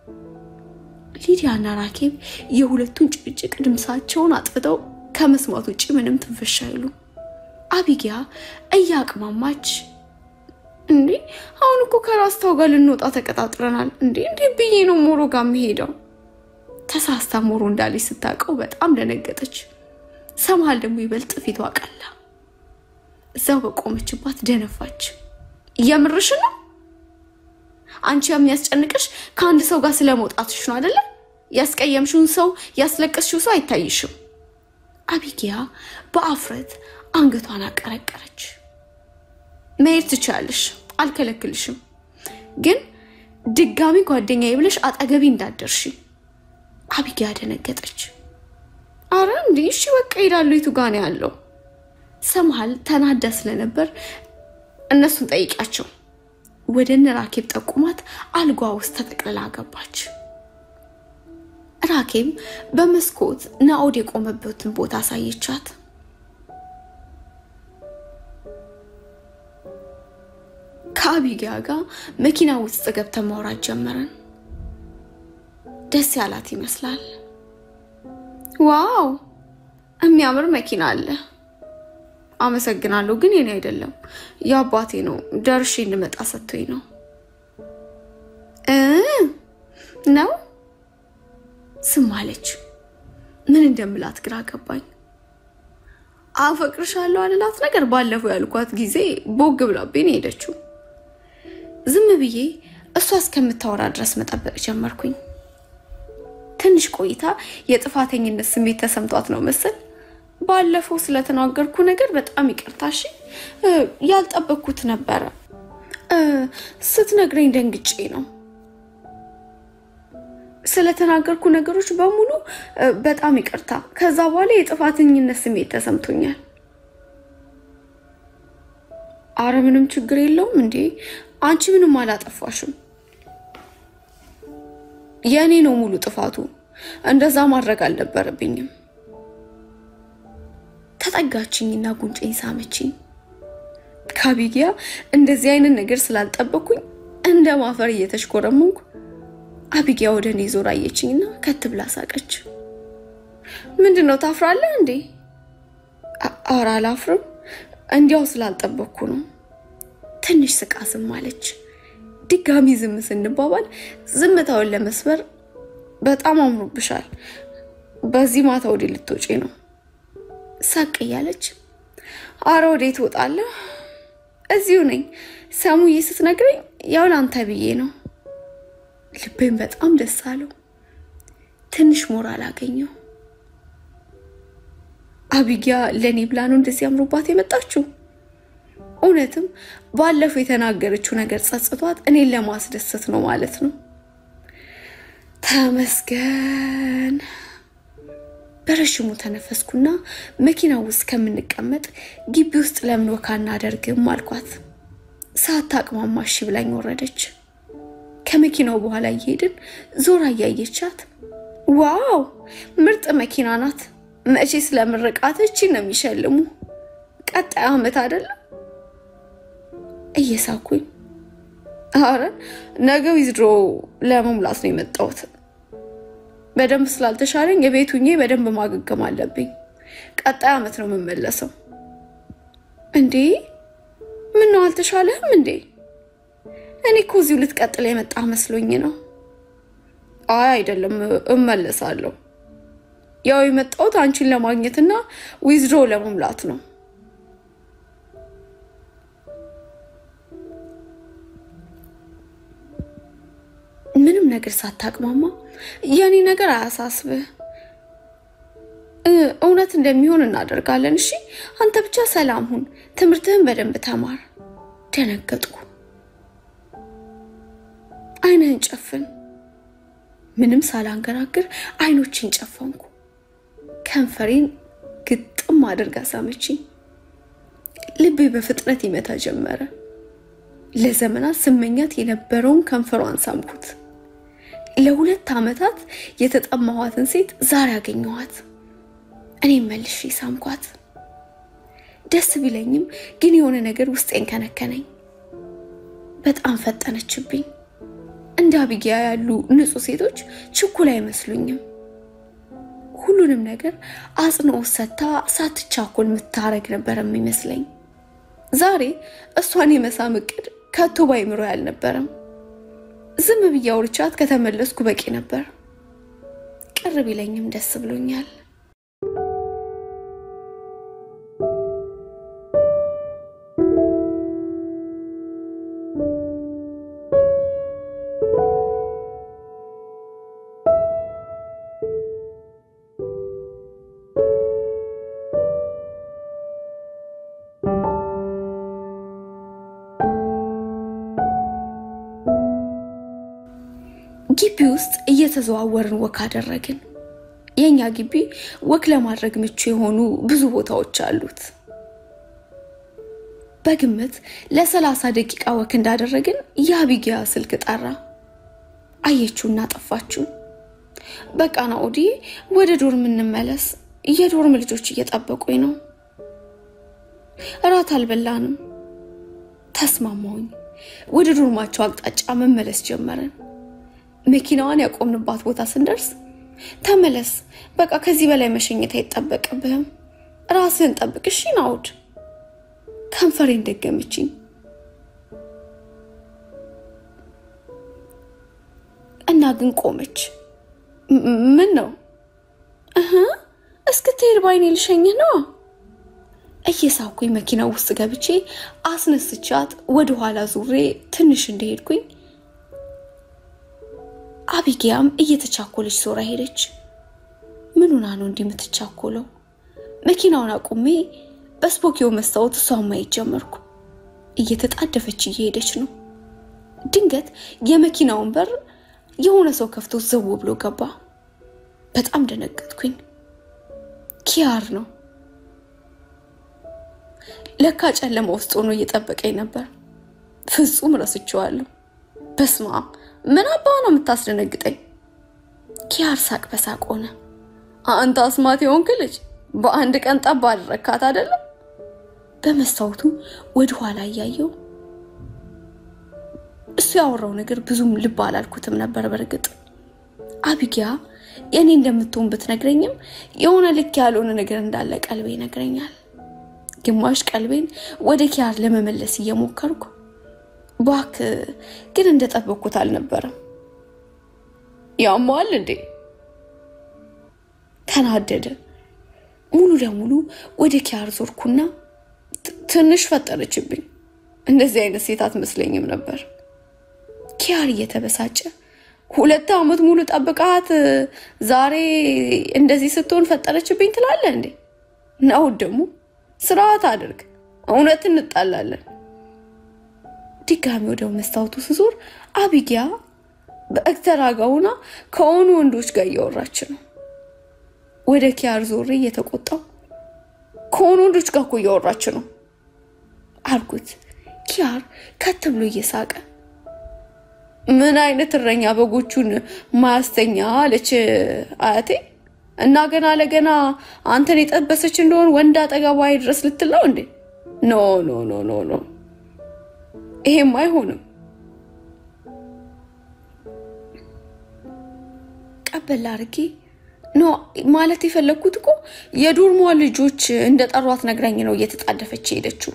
ሊዲያና ራኬብ የሁለቱን ጭቅጭቅ ድምሳቸውን አጥፍተው ከመስማት ውጭ ምንም ትንፍሽ አይሉ። አቢጊያ እያቅማማች እንዴ አሁን እኮ ከራስታው ጋር ልንወጣ ተቀጣጥረናል። እንዴ እንዴ ብዬ ነው ሞሮ ጋር የምሄደው። ተሳስታ ሞሮ እንዳለች ስታውቀው በጣም ደነገጠች። ሰምሃል ደግሞ ይበልጥ ፊቷ ቀላ። እዛው በቆመችባት ደነፋች። እየምርሽ ነው? አንቺ የሚያስጨንቅሽ ከአንድ ሰው ጋር ስለመውጣትሽ ነው አይደለ? ያስቀየምሽውን ሰው ያስለቀስሽው ሰው አይታይሽም። አቢጊያ በአፍረት አንገቷን አቀረቀረች። መሄድ ትችላለሽ፣ አልከለክልሽም። ግን ድጋሚ ጓደኛዬ ብለሽ አጠገቢ እንዳደርሽ። አቢጊያ ደነገጠች። አረ እንዲህ እሺ በቃ ሄዳለሁ። የቱ ጋ ነው ያለው? ሰምሃል ተናዳ ስለነበር እነሱን ጠይቂያቸው ወደ እነ ራኬብ ጠቁማት አልጓ ውስጥ ተጠቅልላ ገባች። ራኬብ በመስኮት ናኦድ የቆመበትን ቦታ አሳየቻት። ከአቢጊያ ጋር መኪና ውስጥ ገብተን ማውራት ጀመረን። ደስ ያላት ይመስላል። ዋው የሚያምር መኪና አለ። አመሰግናለሁ፣ ግን የኔ አይደለም የአባቴ ነው። ደርሼ እንድመጣ ሰጥቶኝ ነው እ ነው ስም አለች። ምን እንደምላት ግራ ገባኝ። አፈቅርሻለሁ አልላት ነገር ባለፈው ያልኳት ጊዜ ቦግ ብላብኝ ነው ሄደችው። ዝም ብዬ እሷ እስከምታወራ ድረስ መጠበቅ ጀመርኩኝ። ትንሽ ቆይታ የጥፋተኝነት ስሜት ተሰምቷት ነው መሰል ባለፈው ስለተናገርኩ ነገር በጣም ይቅርታ እሺ፣ ያልጠበቅኩት ነበረ። ስትነግረኝ ደንግጬ ነው። ስለተናገርኩ ነገሮች በሙሉ በጣም ይቅርታ። ከዛ በኋላ የጥፋተኝነት ስሜት ተሰምቶኛል። አረ ምንም ችግር የለውም እንዴ፣ አንቺ ምንም አላጠፋሽም። የእኔ ነው ሙሉ ጥፋቱ። እንደዛ ማድረግ አልነበረብኝም። ተጠጋችኝና ጉንጬን ሳመችኝ። ከአቢጊያ እንደዚህ አይነት ነገር ስላልጠበኩኝ እንደ ማፈር እየተሽኮረመንኩ አቢጊያ ወደ እኔ ዞር አየችኝና ከት ብላ ሳቀች። ምንድን ነው ታፍራለህ እንዴ? ኧረ አላፍርም፣ እንዲያው ስላልጠበቅኩ ነው። ትንሽ ስቃ ዝም አለች። ድጋሚ ዝም ስንባባል ዝምታውን ለመስበር በጣም አምሮብሻል፣ በዚህ ማታ ወዴ ልትወጪ ነው? ሳቅ እያለች አረ ወዴት እወጣለሁ? እዚሁ ነኝ። ሰሙዬ ስትነግረኝ ያው ላንተ ብዬ ነው። ልቤን በጣም ደስ አለው። ትንሽ ሞራል አገኘው። አቢጊያ ለእኔ ብላ ነው እንደዚህ አምሮባት የመጣችው። እውነትም ባለፈው የተናገረችው ነገር ጸጽቷት እኔን ለማስደሰት ነው ማለት ነው። ተመስገን። በረዥሙ ተነፈስኩና መኪና ውስጥ ከምንቀመጥ ግቢ ውስጥ ለምን ወካ እናደርግም አልኳት። ሳታቅማማ እሺ ብላኝ ወረደች። ከመኪናው በኋላ እየሄድን ዞራ እያየቻት ዋው ምርጥ መኪና ናት፣ መቼ ስለምርቃት እቺን ነው የሚሸልሙ፣ ቀጣይ ዓመት አይደለም እየሳኩኝ አረ ነገ ዊዝድሮ ለመሙላት ነው የመጣሁት። በደንብ ስላልተሻለኝ የቤት ሁኜ በደንብ ማገገም አለብኝ። ቀጣይ ዓመት ነው የምመለሰው። እንዴ ምን ነው አልተሻለህም እንዴ? እኔ እኮ እዚሁ ልትቀጥል የመጣ መስሎኝ ነው። አይ አይደለም፣ እመለሳለሁ። ያው የመጣሁት አንቺን ለማግኘትና ዊዝድሮ ለመሙላት ነው። ምንም ነገር ሳታቅማማ የኔ ነገር አያሳስብህ፣ እውነት እንደሚሆን እናደርጋለን። እሺ አንተ ብቻ ሰላም ሁን፣ ትምህርትህን በደንብ ተማር። ደነገጥኩ። አይንህን ጨፍን። ምንም ሳላንገራግር አይኖችን ጨፈንኩ። ከንፈሬን ግጥም አድርጋ ሳመችኝ። ልቤ በፍጥነት ይመታ ጀመረ። ለዘመናት ስመኛት የነበረውን ከንፈሯን ሳምኩት። ለሁለት ዓመታት የተጠማኋትን ሴት ዛሬ አገኘኋት። እኔም መልሼ ሳምኳት። ደስ ቢለኝም ግን የሆነ ነገር ውስጤን ከነከነኝ። በጣም ፈጠነችብኝ። እንደ አቢጊያ ያሉ ንጹሕ ሴቶች ችኩል አይመስሉኝም። ሁሉንም ነገር አጽንኦት ሰጥታ ሳትቻኮል የምታረግ ነበር የሚመስለኝ። ዛሬ እሷን የመሳም እቅድ ከቶ ባይምሮ አልነበረም። ዝም ብዬ አውርቻት ከተመለስኩ በቂ ነበር። ቅር ቢለኝም ደስ ብሎኛል። ግቢ ውስጥ እየተዘዋወርን ወክ አደረግን። የእኛ ግቢ ወክ ለማድረግ ምቹ የሆኑ ብዙ ቦታዎች አሉት። በግምት ለሰላሳ ደቂቃ ወክ እንዳደረግን የአቢጊያ ስልክ ጠራ። አየችውና ጠፋችው። በቃ ናኦዲ ወደ ዶርም እንመለስ፣ የዶርም ልጆች እየጠበቁኝ ነው። እራት አልበላንም። ተስማማሁኝ። ወደ ዶርማቸው አቅጣጫ መመለስ ጀመረን። መኪናዋን ያቆምንባት ቦታ ስንደርስ ተመለስ፣ በቃ ከዚህ በላይ መሸኘት አይጠበቅብህም፣ ራስህን ጠብቅ እሺ ናኦድ። ከንፈሬን ደገመችኝ። እና ግን ቆመች። ምን ነው እህ እስክትሄድ ባይኔ ልሸኝህ ነው። እየሳኩኝ መኪና ውስጥ ገብቼ አስነስቻት ወደ ኋላ ዙሬ ትንሽ እንደሄድኩኝ አቢጊያም እየተቻኮለች ዞራ ሄደች። ምን ሆና ነው እንዲህ የምትቻኮለው? መኪናውን አቁሜ በስፖኪዮ መስታወት እሷን ማየት ጀመርኩ። እየተጣደፈች እየሄደች ነው። ድንገት የመኪናውን በር የሆነ ሰው ከፍቶ ዘው ብሎ ገባ። በጣም ደነገጥኩኝ። ኪያር ነው። ለካ ጨለማ ውስጥ ሆኖ እየጠበቀኝ ነበር። ፍጹም ረስቼዋለሁ። በስማ ምን አባ ነው የምታስደነግጠኝ? ኪያር ሳቅ በሳቅ ሆነ። አንተ አስማት የሆንክ ልጅ በአንድ ቀን ጠብ አደረካት አይደለም? በመስታወቱ ወደ ኋላ እያየው እሱ ያወራው ነገር ብዙም ልብ አላልኩትም ነበር። በእርግጥ አቢጊያ የእኔ እንደምትሆን ብትነግረኝም የሆነ ልክ ያልሆነ ነገር እንዳለ ቀልቤ ይነግረኛል። ግማሽ ቀልቤን ወደ ኪያር ለመመለስ እየሞከርኩ ባክ ግን እንደጠበቅኩት አልነበረም። ያማዋል እንዴ? ተናደደ። ሙሉ ለሙሉ ወደ ኪያር ዞርኩና ትንሽ ፈጠረችብኝ። እንደዚህ አይነት ሴት አትመስለኝም ነበር። ኪያር እየተበሳጨ ሁለት ዓመት ሙሉ ጠብቃት ዛሬ እንደዚህ ስትሆን ፈጠረችብኝ ትላለህ እንዴ? ነው ደግሞ ስርዓት አድርግ፣ እውነት እንጣላለን። ድጋሚ ወደ መስታወቱ ስዞር አቢጊያ በእግተራጋውና ከሆኑ ወንዶች ጋር እያወራች ነው። ወደ ኪያር ዞሬ እየተቆጣው ከሆኑ ወንዶች ጋር እኮ እያወራች ነው አልኩት። ኪያር ከት ብሎ እየሳቀ ምን አይነት እረኛ በጎቹን ማያስተኛ አለች አያቴ። እና ገና ለገና አንተን የጠበሰች እንደሆን ወንድ አጠገቧ ድረስ ልትል ነው እንዴ? ኖ ኖ ኖ ኖ ኖ፣ ይሄም አይሆንም። ቀበል አድርጌ ኖ ማለት የፈለግኩት እኮ የዶርሟ ልጆች እንደ ጠሯት ነግራኝ ነው እየተጣደፈች ሄደችው።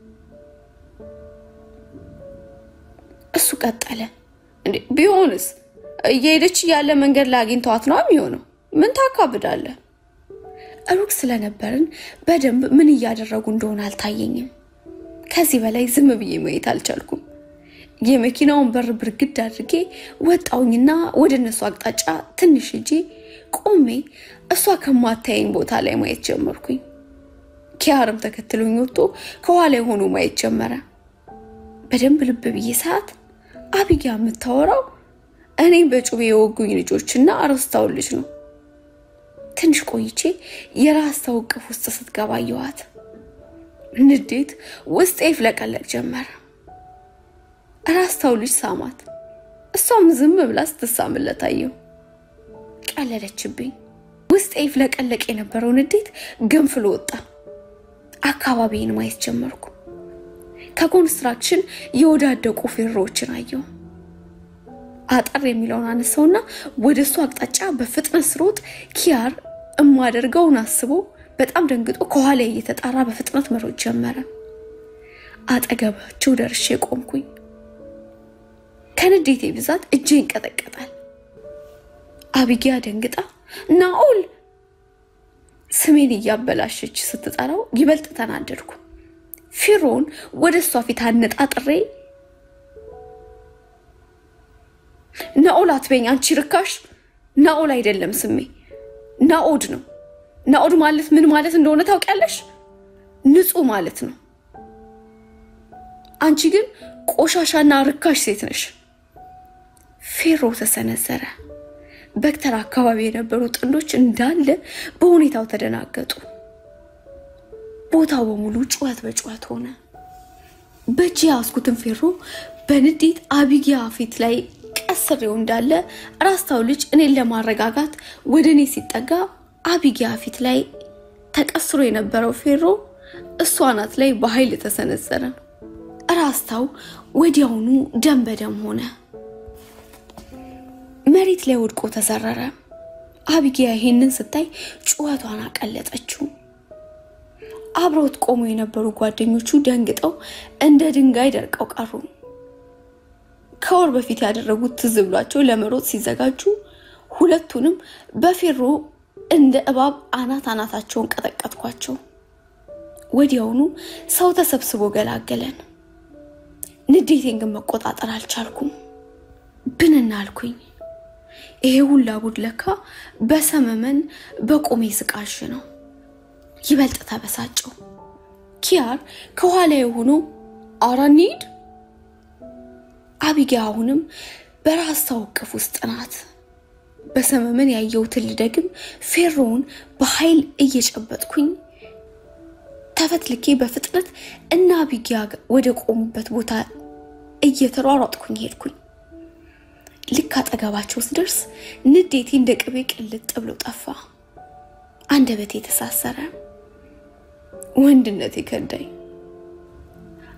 እሱ ቀጠለ። እንዴ ቢሆንስ እየሄደች እያለ መንገድ ላይ አግኝተዋት ነው የሚሆነው። ምን ታካብዳለህ? ሩቅ ስለነበርን በደንብ ምን እያደረጉ እንደሆነ አልታየኝም። ከዚህ በላይ ዝም ብዬ ማየት አልቻልኩም። የመኪናውን በር ብርግድ አድርጌ ወጣውኝና ወደ እነሱ አቅጣጫ ትንሽ እጄ ቆሜ እሷ ከማታየኝ ቦታ ላይ ማየት ጀመርኩኝ። ኪያርም ተከትሎኝ ወጥቶ ከኋላ የሆኑ ማየት ጀመረ። በደንብ ልብ ብዬ ሰዓት አቢጊያ የምታወራው እኔም በጩቤ የወጉኝ ልጆችና አረስታውን ልጅ ነው። ትንሽ ቆይቼ የራስታው እቅፍ ውስጥ ስትገባ አየኋት። ንዴት ውስጤ ይፍለቀለቅ ጀመረ። ራስታው ልጅ ሳማት። እሷም ዝም ብላ ስትሳምለት አየሁ። ቀለለችብኝ። ውስጤ ይፍለቀለቅ የነበረው ንዴት ገንፍሎ ወጣ። አካባቢን ማየት ጀመርኩ። ከኮንስትራክሽን የወዳደቁ ፌሮዎችን አየሁ። አጠር የሚለውን አነሳውና ወደ እሱ አቅጣጫ በፍጥነት ስሮጥ ኪያር እማደርገውን አስቦ በጣም ደንግጦ ከኋላ እየተጣራ በፍጥነት መሮጥ ጀመረ። አጠገባቸው ደርሼ ቆምኩኝ። ከንዴቴ ብዛት እጄ ይንቀጠቀጣል። አቢጊያ ደንግጣ ናኦል ስሜን እያበላሸች ስትጠራው ይበልጥ ተናደድኩ። ፊሮን ወደ እሷ ፊት አነጣጥሬ ናኦል አትበኝ አንቺ ርካሽ። ናኦል አይደለም ስሜ ናኦድ ነው። ናኦድ ማለት ምን ማለት እንደሆነ ታውቂያለሽ? ንጹህ ማለት ነው። አንቺ ግን ቆሻሻና ርካሽ ሴት ነሽ። ፌሮ ተሰነዘረ። በክተራ አካባቢ የነበሩ ጥንዶች እንዳለ በሁኔታው ተደናገጡ። ቦታው በሙሉ ጩኸት በጩኸት ሆነ። በእጅ ያዝኩትን ፌሮ በንዴት አቢጊያ ፊት ላይ ቀስሬው እንዳለ ራስታው ልጅ እኔን ለማረጋጋት ወደ እኔ ሲጠጋ አቢጊያ ፊት ላይ ተቀስሮ የነበረው ፌሮ እሷ ናት ላይ በኃይል ተሰነዘረ። ራስታው ወዲያውኑ ደም በደም ሆነ። መሬት ላይ ወድቆ ተዘረረ። አቢጊያ ይሄንን ስታይ ጩኸቷን አቀለጠችው። አብረውት ቆሞ የነበሩ ጓደኞቹ ደንግጠው እንደ ድንጋይ ደርቀው ቀሩ። ከወር በፊት ያደረጉት ትዝ ብሏቸው ለመሮጥ ሲዘጋጁ ሁለቱንም በፌሮ እንደ እባብ አናት አናታቸውን ቀጠቀጥኳቸው። ወዲያውኑ ሰው ተሰብስቦ ገላገለን። ንዴቴን ግን መቆጣጠር አልቻልኩም። ብንና አልኩኝ። ይሄ ሁላ ጉድ ለካ በሰመመን በቆሜ ስቃሽ ነው። ይበልጥ ተበሳጨው። ኪያር ከኋላ የሆኑ አራ እንሂድ። አቢጊያ አሁንም በራስታው እቅፍ ውስጥ ናት። በሰመመን ያየሁትን ልደግም ፌሮውን በኃይል እየጨበጥኩኝ ተፈትልኬ በፍጥነት እና አቢጊያ ወደ ቆሙበት ቦታ እየተሯሯጥኩኝ ሄድኩኝ። ልክ አጠገባቸው ስደርስ ንዴቴ እንደ ቅቤ ቅልጥ ብሎ ጠፋ። አንደበቴ የተሳሰረ ወንድነት የከዳኝ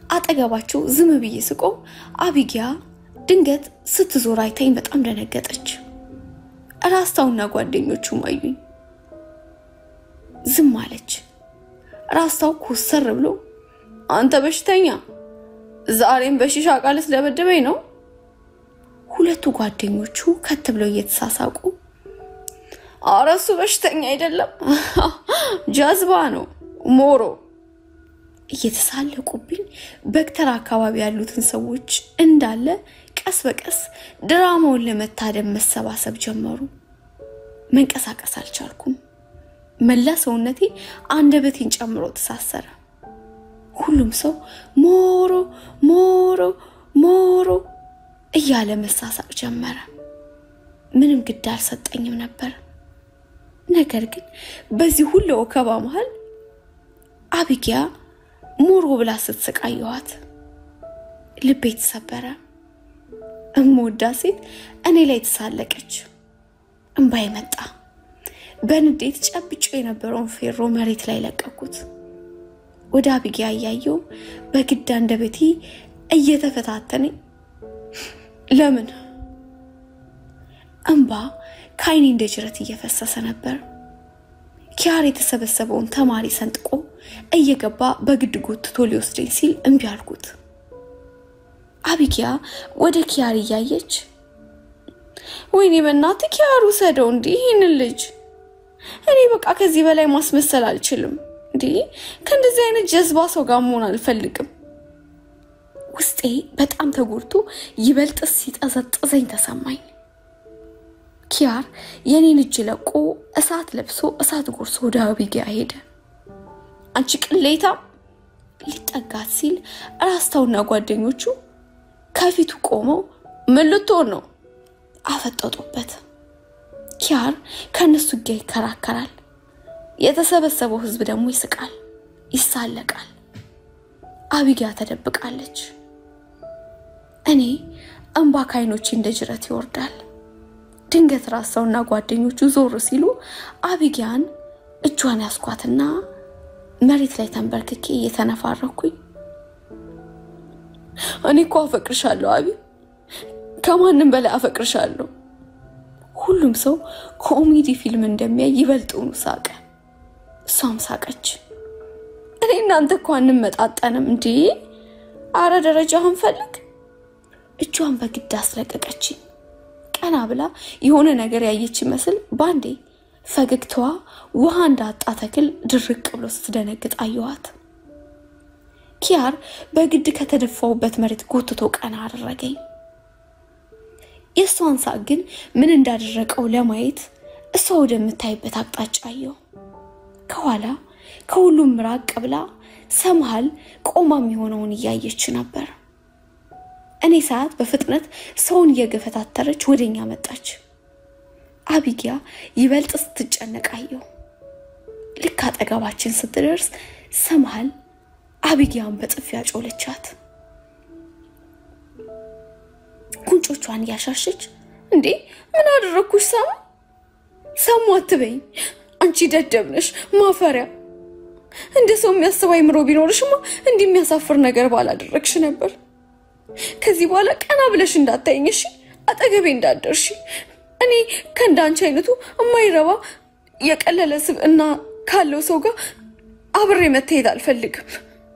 አጠገባቸው ዝም ብዬ ስቆም አቢጊያ ድንገት ስትዞር አይታኝ በጣም ደነገጠች። ራስታውና ጓደኞቹም አዩኝ። ዝም አለች። ራስታው ኮሰር ብሎ አንተ በሽተኛ ዛሬም በሺሻ ቃል ስለደበደበኝ ነው። ሁለቱ ጓደኞቹ ከት ብለው እየተሳሳቁ ኧረ እሱ በሽተኛ አይደለም ጀዝባ ነው ሞሮ እየተሳለቁብኝ በክተራ አካባቢ ያሉትን ሰዎች እንዳለ ቀስ በቀስ ድራማውን ለመታደም መሰባሰብ ጀመሩ። መንቀሳቀስ አልቻልኩም። መላ ሰውነቴ አንደበቴን ጨምሮ ተሳሰረ። ሁሉም ሰው ሞሮ ሞሮ ሞሮ እያለ መሳሳቅ ጀመረ። ምንም ግድ አልሰጠኝም ነበር። ነገር ግን በዚህ ሁሉ ወከባ መሃል አቢጊያ ሞሮ ብላ ስትስቃየዋት ልቤ ተሰበረ። እምወዳ ሴት እኔ ላይ ተሳለቀች። እምባይ መጣ። በንዴት ጨብጮ የነበረውን ፌሮ መሬት ላይ ለቀኩት። ወደ አቢጊያ እያየው በግድ አንደበቴ እየተፈታተነኝ ለምን እንባ ከዓይኔ እንደ ጅረት እየፈሰሰ ነበር። ኪያር የተሰበሰበውን ተማሪ ሰንጥቆ እየገባ በግድ ጎትቶ ሊወስደኝ ሲል እምቢ አልኩት። አቢጊያ ወደ ኪያር እያየች ወይኔ በእናትህ ኪያር ውሰደው እንዲህ ይህንን ልጅ እኔ በቃ ከዚህ በላይ ማስመሰል አልችልም። እንዲህ ከእንደዚህ አይነት ጀዝባ ሰው ጋር መሆን አልፈልግም። ውስጤ በጣም ተጎድቶ ይበልጥ ሲጠዘጥዘኝ ተሰማኝ። ኪያር የኔን እጅ ለቆ እሳት ለብሶ እሳት ጎርሶ ወደ አቢጊያ ሄደ። አንቺ ቅሌታም ሊጠጋት ሲል ራስታውና ጓደኞቹ ከፊቱ ቆመው ምን ልትሆን ነው አፈጠጡበት። ኪያር ከእነሱ ጋር ይከራከራል። የተሰበሰበው ሕዝብ ደግሞ ይስቃል፣ ይሳለቃል። አቢጊያ ተደብቃለች። እኔ እንባ ከዓይኖቼ እንደ ጅረት ይወርዳል። ድንገት ራሳውና ጓደኞቹ ዞር ሲሉ አቢጊያን እጇን ያስኳትና መሬት ላይ ተንበርክኬ እየተነፋረኩኝ እኔ እኮ አፈቅርሻለሁ አቢ፣ ከማንም በላይ አፈቅርሻለሁ። ሁሉም ሰው ኮሜዲ ፊልም እንደሚያይ ይበልጡኑ ሳቀ። እሷም ሳቀች። እኔ እናንተ እኮ አንመጣጠንም እንዴ! አረ ደረጃህን ፈልግ። እጇን በግድ አስለቀቀችኝ። ቀና ብላ የሆነ ነገር ያየች ይመስል ባንዴ ፈገግታዋ ውሃ እንዳጣ ተክል ድርቅ ብሎ ስትደነግጥ አየኋት። ኪያር በግድ ከተደፋውበት መሬት ጎትቶ ቀና አደረገኝ። የእሷን ሳቅ ግን ምን እንዳደረቀው ለማየት እሷ ወደምታይበት አቅጣጫ አየው። ከኋላ ከሁሉም ራቅ ብላ ሰመሃል ቆማ የሚሆነውን እያየች ነበር። እኔ ሰዓት በፍጥነት ሰውን እየገፈታተረች ወደኛ መጣች። አቢጊያ ይበልጥ ስትጨነቅ አየው። ልክ አጠገባችን ስትደርስ ሰመሃል አቢጊያን በጥፊ ያጮለቻት። ጉንጮቿን እያሻሸች እንዴ ምን አደረግኩሽ? ሰሙ ሰሙ አትበይኝ፣ አንቺ ደደብ ነሽ ማፈሪያ። እንደ ሰው የሚያስብ አይምሮ ቢኖርሽማ እንዲህ የሚያሳፍር ነገር ባላደረግሽ ነበር። ከዚህ በኋላ ቀና ብለሽ እንዳታይኝ እሺ፣ አጠገቤ እንዳደርሺ። እኔ ከእንዳንቺ አይነቱ የማይረባ የቀለለ ስብዕና ካለው ሰው ጋር አብሬ መታየት አልፈልግም።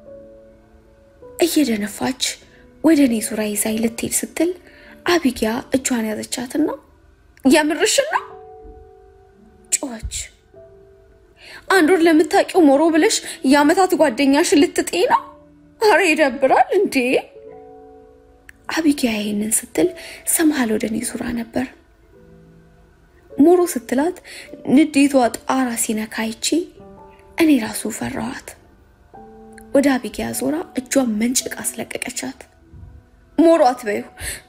እየደነፋች ወደ እኔ ዙራ ይዛኝ ልትሄድ ስትል አቢጊያ እጇን ያዘቻትና የምርሽን ነው ጮኸች። አንድ ወር ለምታውቂው ሞሮ ብለሽ የአመታት ጓደኛሽን ልትጤ ነው? አረ ይደብራል እንዴ! አቢጊያ ይህንን ስትል ሰምሃል ወደ እኔ ዙራ ነበር። ሞሮ ስትላት ንዴቷ ጣራ ሲነካ አይቼ እኔ ራሱ ፈራኋት። ወደ አቢጊያ ዞራ እጇን መንጭቅ አስለቀቀቻት። ሞሮ አትበይው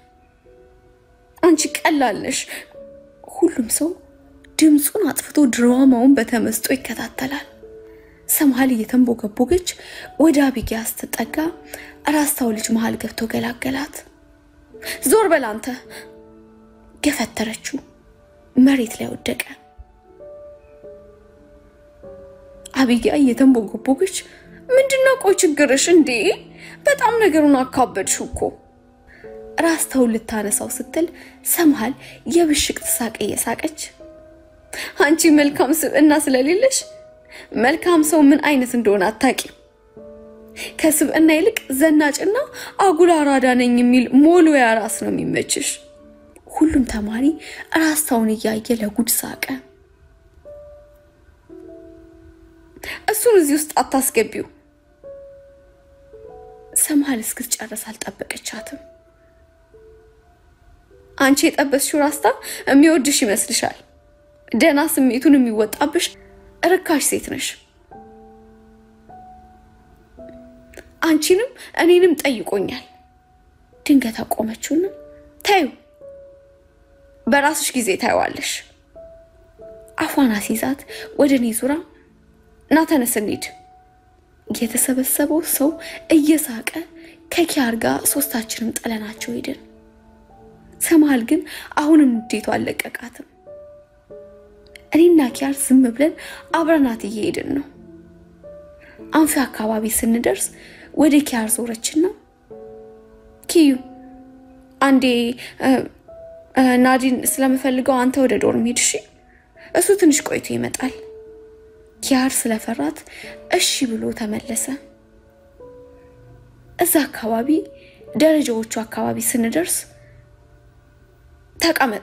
አንቺ ቀላለሽ። ሁሉም ሰው ድምፁን አጥፍቶ ድራማውን በተመስጦ ይከታተላል። ሰምሃል እየተንቦገቦገች ወደ አቢጊያ ስትጠጋ ራስታው ልጅ መሃል ገብቶ ገላገላት። ዞር በል አንተ! ገፈተረችው። መሬት ላይ ወደቀ። አቢጊያ እየተንቦገቦገች ምንድነው ቆይ ችግርሽ እንዴ? በጣም ነገሩን አካበድሽው እኮ። ራስተውን ልታነሳው ስትል ሰምሃል የብሽቅ ሳቅ እየሳቀች አንቺ መልካም ስብዕና ስለሌለሽ መልካም ሰው ምን አይነት እንደሆነ አታቂም። ከስብዕና ይልቅ ዘናጭና አጉል አራዳ ነኝ የሚል ሞሎያ ራስ ነው የሚመችሽ። ሁሉም ተማሪ ራስታውን እያየ ለጉድ ሳቀ። እሱን እዚህ ውስጥ አታስገቢው። ሰምሃል እስክትጨርስ አልጠበቀቻትም። አንቺ የጠበስሽው ራስታ የሚወድሽ ይመስልሻል? ደህና ስሜቱን የሚወጣብሽ ርካሽ ሴት ነሽ። አንቺንም እኔንም ጠይቆኛል። ድንገት አቆመችውና ታዩ፣ በራስሽ ጊዜ ታየዋለሽ። አፏን አስይዛት ወደ እኔ ዙራ ና ተነስ እንሂድ። የተሰበሰበው ሰው እየሳቀ ከኪያር ጋር ሶስታችንም ጠለናቸው ሄድን። ሰምሃል ግን አሁንም ንዴቷ አልለቀቃትም። እኔና ኪያር ዝም ብለን አብረናት እየሄድን ነው። አንፊ አካባቢ ስንደርስ ወደ ኪያር ዞረችና ኪዩ አንዴ ናዲን ስለምፈልገው አንተ ወደ ዶርም ሂድ እሺ፣ እሱ ትንሽ ቆይቶ ይመጣል። ኪያር ስለፈራት እሺ ብሎ ተመለሰ። እዛ አካባቢ ደረጃዎቹ አካባቢ ስንደርስ ተቀመጥ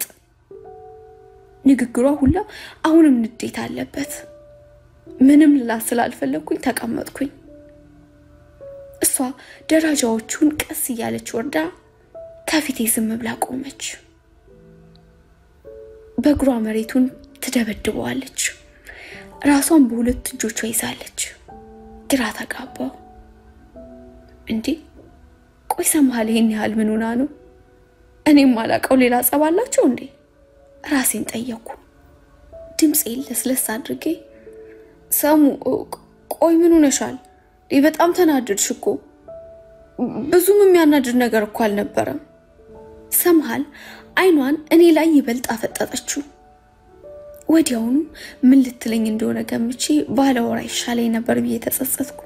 ንግግሯ ሁላ አሁንም ንዴት አለበት። ምንም ልላት ስላልፈለግኩኝ ተቀመጥኩኝ። እሷ ደረጃዎቹን ቀስ እያለች ወርዳ ከፊቴ ዝም ብላ ቆመች። በእግሯ መሬቱን ትደበድበዋለች። ራሷን በሁለት እጆቿ ይዛለች። ግራ ተጋባው። እንዴ ቆይ ሰምሃል ይሄን ያህል ምን ሆና ነው? እኔም ማላውቀው ሌላ ጸብ አላቸው እንዴ? ራሴን ጠየኩ። ድምፄን ለስለስ አድርጌ ሰሙ፣ ቆይ ምን ሆነሻል? በጣም ተናደድሽ እኮ። ብዙም የሚያናድድ ነገር እኮ አልነበረም። ሰምሃል አይኗን እኔ ላይ ይበልጥ አፈጠጠችው። ወዲያውኑ ምን ልትለኝ እንደሆነ ገምቼ ባለወራ ይሻለኝ ነበር ብዬ ተጸጸትኩ።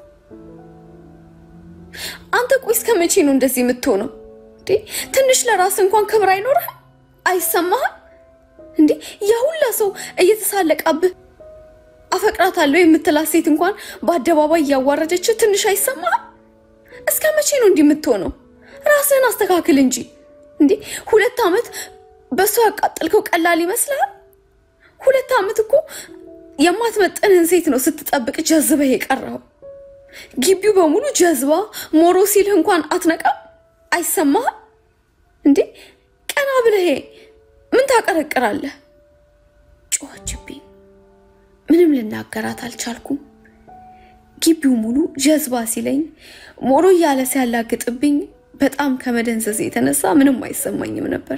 አንተ ቆይ እስከ መቼ ነው እንደዚህ የምትሆነው? ትንሽ ለራስ እንኳን ክብር አይኖርህም? አይሰማህም እንዴ? ያ ሁላ ሰው እየተሳለቃብህ አፈቅራታለሁ የምትላት ሴት እንኳን በአደባባይ እያዋረደችው ትንሽ አይሰማህም? እስከ መቼ ነው እንዲህ የምትሆነው? ራስህን አስተካክል እንጂ እንዴ! ሁለት ዓመት በእሱ ያቃጠልከው ቀላል ይመስላል? ሁለት ዓመት እኮ የማትመጥንህን ሴት ነው ስትጠብቅ ጀዝበህ የቀረው። ግቢው በሙሉ ጀዝባ ሞሮ ሲልህ እንኳን አትነቃም? አይሰማህም እንዴ? ቀና ብለህ ምን ታቀረቅራለህ? ጮኸችብኝ። ምንም ልናገራት አልቻልኩም። ግቢው ሙሉ ጀዝባ ሲለኝ ሞሮ እያለ ሲያላግጥብኝ በጣም ከመደንዘዝ የተነሳ ምንም አይሰማኝም ነበር።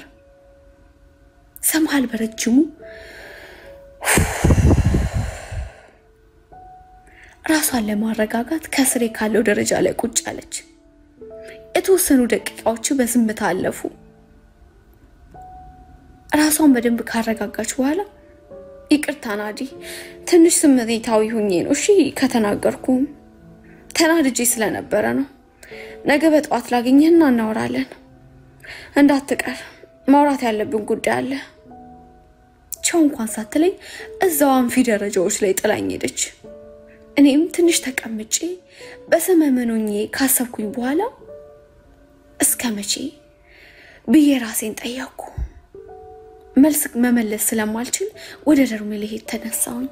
ሰምሃል በረጅሙ ራሷን ለማረጋጋት ከስሬ ካለው ደረጃ ላይ ቁጭ አለች። የተወሰኑ ደቂቃዎች በዝምታ አለፉ። ራሷን በደንብ ካረጋጋች በኋላ ይቅርታ ናዲ፣ ትንሽ ስሜታዊ ሁኜ ነው እሺ ከተናገርኩም ተናድጄ ስለነበረ ነው። ነገ በጠዋት ላገኘህና እናወራለን። እንዳትቀር ማውራት ያለብን ጉዳይ አለ። ቻው እንኳን ሳትለኝ እዛው አንፊ ደረጃዎች ላይ ጥላኝ ሄደች። እኔም ትንሽ ተቀምጬ በሰመመኖኜ ካሰብኩኝ በኋላ እስከ መቼ ብዬ ራሴን ጠየቅኩ። መልስ መመለስ ስለማልችል ወደ ደርሜ ልሄድ ተነሳሁኝ።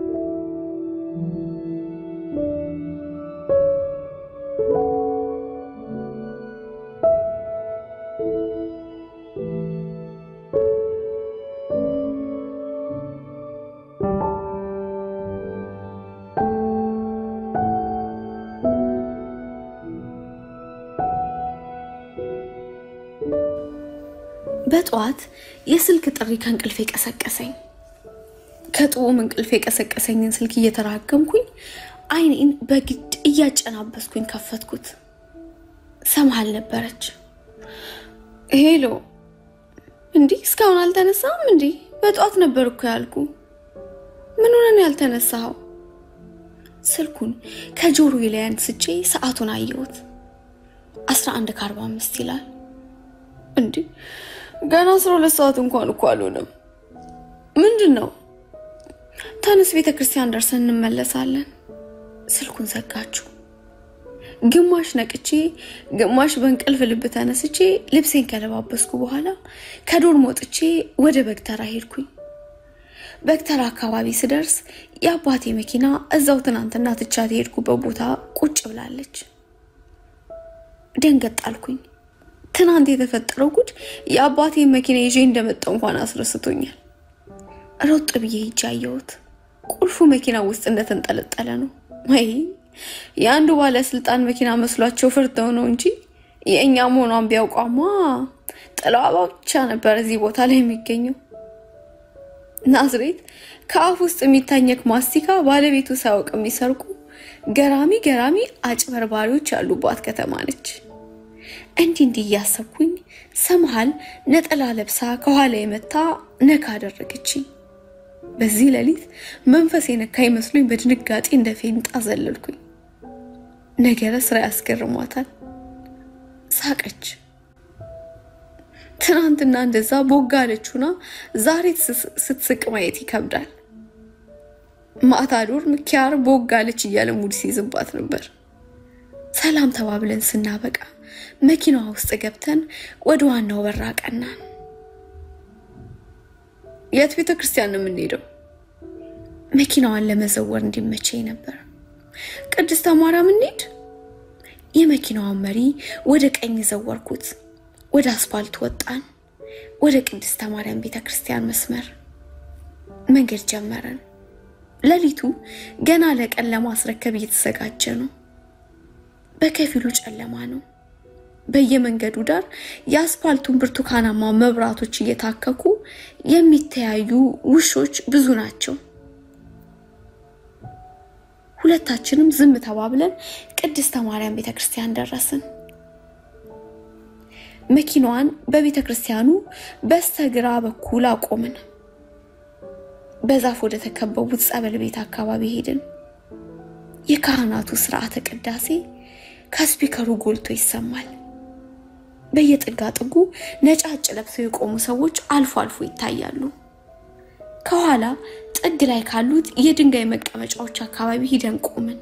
በጠዋት የስልክ ጥሪ ከእንቅልፍ የቀሰቀሰኝ። ከጥዑም እንቅልፍ የቀሰቀሰኝን ስልክ እየተራገምኩኝ አይኔን በግድ እያጨናበስኩኝ ከፈትኩት። ሰምሃል ነበረች። ሄሎ፣ እንዲህ እስካሁን አልተነሳም? እንዲህ በጠዋት ነበር እኮ ያልኩ። ምን ሆነን ያልተነሳኸው? ስልኩን ከጆሮዬ ላይ አንስቼ ሰዓቱን አየሁት። 11 ከአርባ አምስት ይላል። እንዲህ ገና 12 ሰዓት እንኳን እኮ አልሆነም። ምንድን ነው? ተነስ፣ ቤተ ክርስቲያን ደርሰን እንመለሳለን። ስልኩን ዘጋችሁ። ግማሽ ነቅቼ ግማሽ በእንቅልፍ ልብ ተነስቼ ልብሴን ከለባበስኩ በኋላ ከዶርም ወጥቼ ወደ በግተራ ሄድኩኝ። በግተራ አካባቢ ስደርስ የአባቴ መኪና እዛው ትናንትና ትቻት የሄድኩበት ቦታ ቁጭ ብላለች። ደንገጥ አልኩኝ። ትናንት የተፈጠረው ጉድ የአባቴን መኪና ይዤ እንደመጣው እንኳን አስረስቶኛል። ሮጥ ብዬ ሂጄ አየሁት። ቁልፉ መኪና ውስጥ እንደተንጠለጠለ ነው። ወይ የአንዱ ባለስልጣን መኪና መስሏቸው ፈርተው ነው እንጂ የእኛ መሆኗን ቢያውቋማ ጥላዋ ብቻ ነበር እዚህ ቦታ ላይ የሚገኘው። ናዝሬት ከአፍ ውስጥ የሚታኘክ ማስቲካ ባለቤቱ ሳያውቅ የሚሰርቁ ገራሚ ገራሚ አጭበርባሪዎች ያሉባት ከተማ ነች። እንዲህ እንዲህ እያሰብኩኝ ሰምሃል ነጠላ ለብሳ ከኋላ የመታ ነካ አደረገችኝ። በዚህ ሌሊት መንፈስ የነካ ይመስሉኝ በድንጋጤ እንደ ፌንጣ ዘለልኩኝ። ነገረ ስራ ያስገርሟታል። ሳቀች። ትናንትና እንደዛ ቦጋለችና ዛሬ ስትስቅ ማየት ይከብዳል። ማታ ዶርም ኪያር ቦጋለች እያለ ሙድ ሲይዝባት ነበር። ሰላም ተባብለን ስናበቃ መኪናዋ ውስጥ ገብተን ወደ ዋናው በር አቀናን። የት ቤተ ክርስቲያን ነው የምንሄደው? መኪናዋን ለመዘወር እንዲመቸኝ ነበር። ቅድስተ ማርያም እንሂድ። የመኪናዋን መሪ ወደ ቀኝ ዘወርኩት። ወደ አስፋልት ወጣን። ወደ ቅድስተ ማርያም ቤተ ክርስቲያን መስመር መንገድ ጀመረን። ሌሊቱ ገና ለቀን ለማስረከብ እየተዘጋጀ ነው። በከፊሉ ጨለማ ነው። በየመንገዱ ዳር የአስፋልቱን ብርቱካናማ መብራቶች እየታከኩ የሚተያዩ ውሾች ብዙ ናቸው። ሁለታችንም ዝም ተባብለን ቅድስተ ማርያም ቤተ ክርስቲያን ደረስን። መኪናዋን በቤተ ክርስቲያኑ በስተግራ በኩል አቆምን። በዛፍ ወደ ተከበቡት ጸበል ቤት አካባቢ ሄድን። የካህናቱ ስርዓተ ቅዳሴ ከስፒከሩ ጎልቶ ይሰማል። በየጥጋ ጥጉ ነጫጭ ለብሰው የቆሙ ሰዎች አልፎ አልፎ ይታያሉ። ከኋላ ጥግ ላይ ካሉት የድንጋይ መቀመጫዎች አካባቢ ሂደን ቆምን።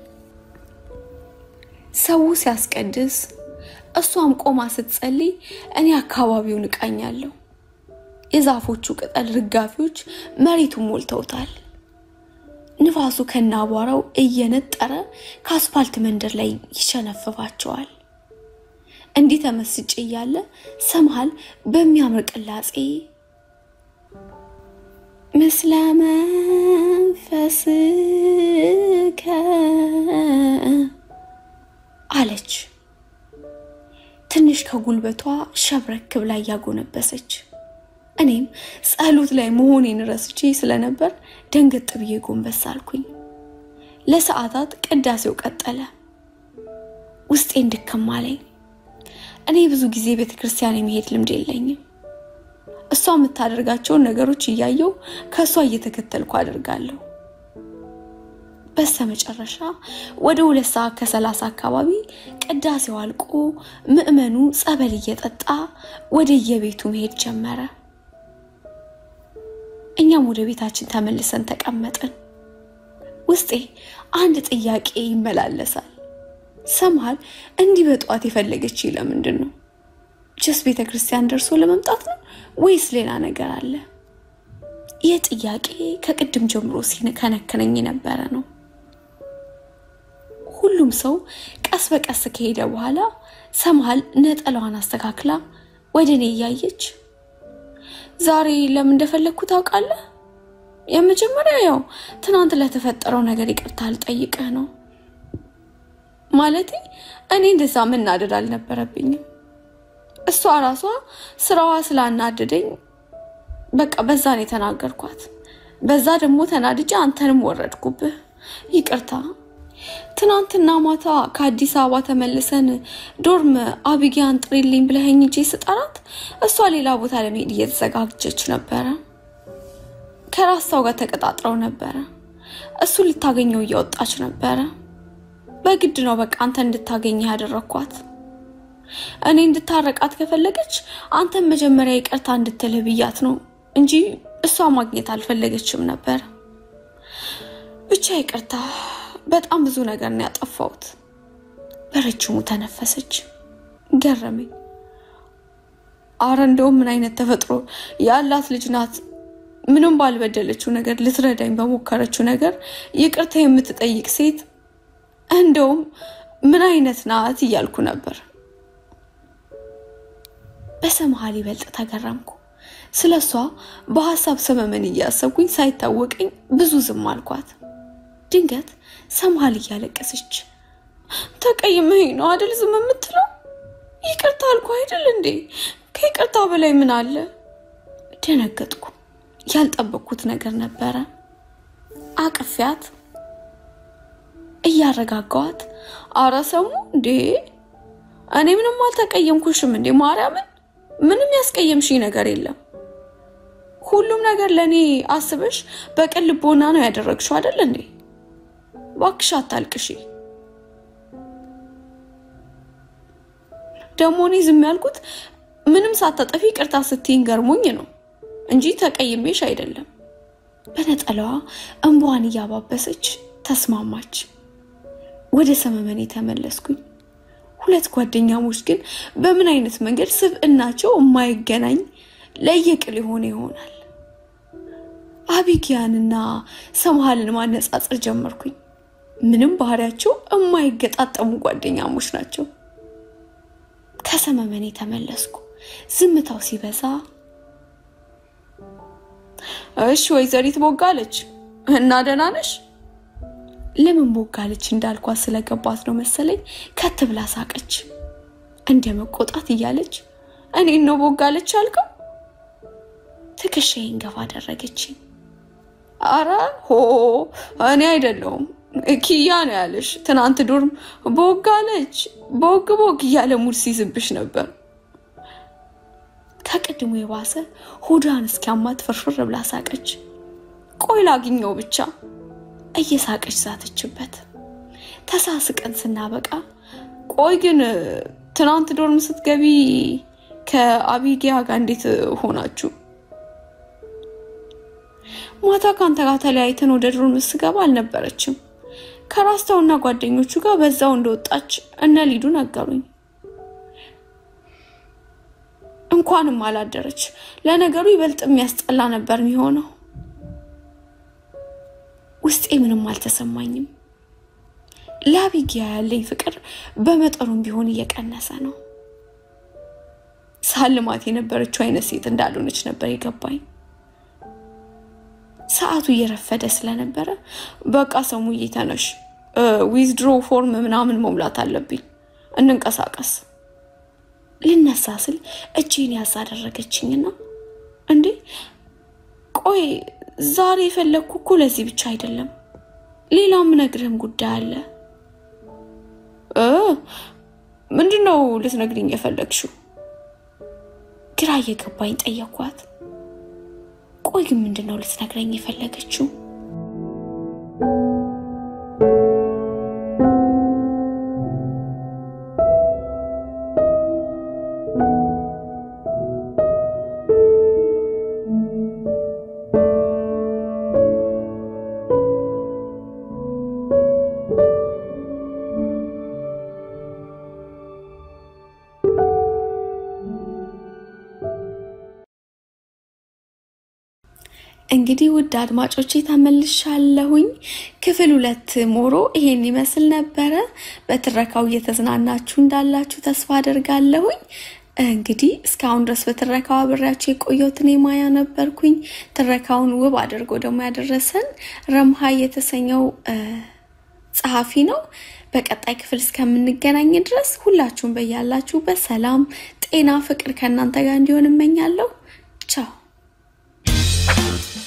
ሰው ሲያስቀድስ፣ እሷም ቆማ ስትጸልይ እኔ አካባቢውን እቃኛለሁ። የዛፎቹ ቅጠል ርጋፊዎች መሬቱን ሞልተውታል። ንፋሱ ከነ አቧራው እየነጠረ ከአስፋልት መንደር ላይ ይሸነፍባቸዋል። እንዲህ ተመስጬ እያለ ሰምሃል በሚያምር ቅላጼ ምስለ መንፈስከ አለች። ትንሽ ከጉልበቷ ሸብረክ ብላ እያጎነበሰች እኔም ጸሎት ላይ መሆኔን ረስቼ ስለነበር ደንገጥ ብዬ ጎንበስ አልኩኝ። ለሰዓታት ቅዳሴው ቀጠለ። ውስጤ እንድከም አለኝ። እኔ ብዙ ጊዜ ቤተ ክርስቲያን የመሄድ ልምድ የለኝም። እሷ የምታደርጋቸውን ነገሮች እያየው ከእሷ እየተከተልኩ አደርጋለሁ። በስተ መጨረሻ ወደ ሁለት ሰዓት ከሰላሳ አካባቢ ቅዳሴው አልቆ ምዕመኑ ጸበል እየጠጣ ወደ የቤቱ መሄድ ጀመረ። እኛም ወደ ቤታችን ተመልሰን ተቀመጥን። ውስጤ አንድ ጥያቄ ይመላለሳል። ሰምሃል እንዲህ በጠዋት የፈለገች ለምንድን ነው? ጀስ ቤተ ክርስቲያን ደርሶ ለመምጣት ነው ወይስ ሌላ ነገር አለ? ይህ ጥያቄ ከቅድም ጀምሮ ሲከነከነኝ የነበረ ነው። ሁሉም ሰው ቀስ በቀስ ከሄደ በኋላ ሰምሃል ነጠላዋን አስተካክላ ወደ እኔ እያየች ዛሬ ለምን እንደፈለግኩ ታውቃለህ? የመጀመሪያ ያው ትናንት ለተፈጠረው ነገር ይቅርታ ልጠይቅህ ነው። ማለቴ እኔ እንደዛ መናደድ አልነበረብኝም። እሷ ራሷ ስራዋ ስላናደደኝ በቃ በዛ ነው የተናገርኳት። በዛ ደግሞ ተናድጄ አንተንም ወረድኩብህ። ይቅርታ። ትናንትና ማታ ከአዲስ አበባ ተመልሰን ዶርም አቢጊያን ጥሪልኝ ብለኸኝ እንጂ ስጠራት እሷ ሌላ ቦታ ለመሄድ እየተዘጋጀች ነበረ። ከራስታው ጋር ተቀጣጥረው ነበረ። እሱን ልታገኘው እየወጣች ነበረ። በግድ ነው በቃ አንተ እንድታገኘህ ያደረግኳት። እኔ እንድታረቃት ከፈለገች አንተን መጀመሪያ ይቅርታ እንድትልህ ብያት ነው እንጂ እሷ ማግኘት አልፈለገችም ነበር። ብቻ ይቅርታ፣ በጣም ብዙ ነገር ነው ያጠፋሁት። በረጅሙ ተነፈሰች። ገረመኝ። አረ እንደውም ምን አይነት ተፈጥሮ ያላት ልጅ ናት! ምንም ባልበደለችው ነገር ልትረዳኝ በሞከረችው ነገር ይቅርታ የምትጠይቅ ሴት እንደውም ምን አይነት ናት እያልኩ ነበር። በሰመሃል ይበልጥ ተገረምኩ። ስለ እሷ በሀሳብ ሰመመን እያሰብኩኝ ሳይታወቀኝ ብዙ ዝም አልኳት። ድንገት ሰመሃል እያለቀሰች ተቀይመኝ ነው አደል ዝም የምትለው? ይቅርታ አልኩ አይደል እንዴ? ከይቅርታ በላይ ምን አለ? ደነገጥኩ። ያልጠበቅኩት ነገር ነበረ። አቅፊያት እያረጋጋዋት፣ አረ ሰሙ እንዴ እኔ ምንም አልተቀየምኩሽም እንዴ ማርያምን፣ ምንም ያስቀየምሽኝ ነገር የለም። ሁሉም ነገር ለእኔ አስበሽ በቅን ልቦና ነው ያደረግሽው አይደል እንዴ? እባክሽ አታልቅሺ። ደግሞ እኔ ዝም ያልኩት ምንም ሳታጠፊ ቅርታ ስትይኝ ገርሞኝ ነው እንጂ ተቀይሜሽ አይደለም። በነጠላዋ እንባዋን እያባበሰች ተስማማች። ወደ ሰመመኔ ተመለስኩኝ። ሁለት ጓደኛሞች ግን በምን አይነት መንገድ ስብዕናቸው የማይገናኝ ለየቅል የሆነ ይሆናል። አቢጊያንና ሰምሃልን ማነጻጸር ጀመርኩኝ። ምንም ባህሪያቸው የማይገጣጠሙ ጓደኛሞች ናቸው። ከሰመመኔ ተመለስኩ። ዝምታው ሲበዛ እሺ ወይዘሪት ቦጋለች እና ደህና ነሽ? ለምን ቦጋለች እንዳልኳት ስለገባት ነው መሰለኝ ከት ብላ ሳቀች። እንደ መቆጣት እያለች እኔን ነው ቦጋለች አልከው? ትከሻዬን ገፋ አደረገችኝ። አረ ሆ እኔ አይደለሁም ኪያ ነው ያለሽ። ትናንት ዶርም ቦጋለች ቦግ ቦግ እያለ ሙድ ሲይዝብሽ ነበር። ከቅድሙ የባሰ ሆዷን እስኪያማት ፍርፍር ብላ ሳቀች። ቆይ ላግኘው ብቻ እየሳቀች ዛተችበት። ተሳስቀን ስናበቃ ቆይ ግን ትናንት ዶርም ስትገቢ ከአቢጊያ ጋር እንዴት ሆናችሁ? ማታ ከአንተ ጋር ተለያይተን ወደ ዶርም ስገባ አልነበረችም። ከራስታውና ጓደኞቹ ጋር በዛው እንደወጣች እነ ሊዱ ነገሩኝ። እንኳንም አላደረች። ለነገሩ ይበልጥ የሚያስጠላ ነበር የሚሆነው። ውስጤ ምንም አልተሰማኝም። ለአቢጊያ ያለኝ ፍቅር በመጠኑም ቢሆን እየቀነሰ ነው። ሳልማት የነበረችው አይነት ሴት እንዳልሆነች ነበር የገባኝ። ሰዓቱ እየረፈደ ስለነበረ በቃ ሰሙዬ ተነሽ፣ ዊዝድሮ ፎርም ምናምን መሙላት አለብኝ፣ እንንቀሳቀስ። ልነሳ ስል እጄን ያዝ አደረገችኝና እንዴ ቆይ ዛሬ የፈለግኩ እኮ ለዚህ ብቻ አይደለም፣ ሌላም ነግርህም ጉዳይ አለ። ምንድን ነው ልትነግሪኝ የፈለግሽው? ግራ እየገባኝ ጠየኳት። ቆይ ግን ምንድን ነው ልትነግረኝ የፈለገችው? እንግዲህ ውድ አድማጮቼ ተመልሻለሁኝ። ክፍል ሁለት ሞሮ ይሄን ይመስል ነበረ። በትረካው እየተዝናናችሁ እንዳላችሁ ተስፋ አደርጋለሁኝ። እንግዲህ እስካሁን ድረስ በትረካው አብሬያችሁ የቆየሁት እኔ ማያ ነበርኩኝ። ትረካውን ውብ አድርጎ ደግሞ ያደረሰን ረምሃ የተሰኘው ጸሐፊ ነው። በቀጣይ ክፍል እስከምንገናኝ ድረስ ሁላችሁም በያላችሁበት ሰላም፣ ጤና፣ ፍቅር ከእናንተ ጋር እንዲሆን እመኛለሁ። ቻው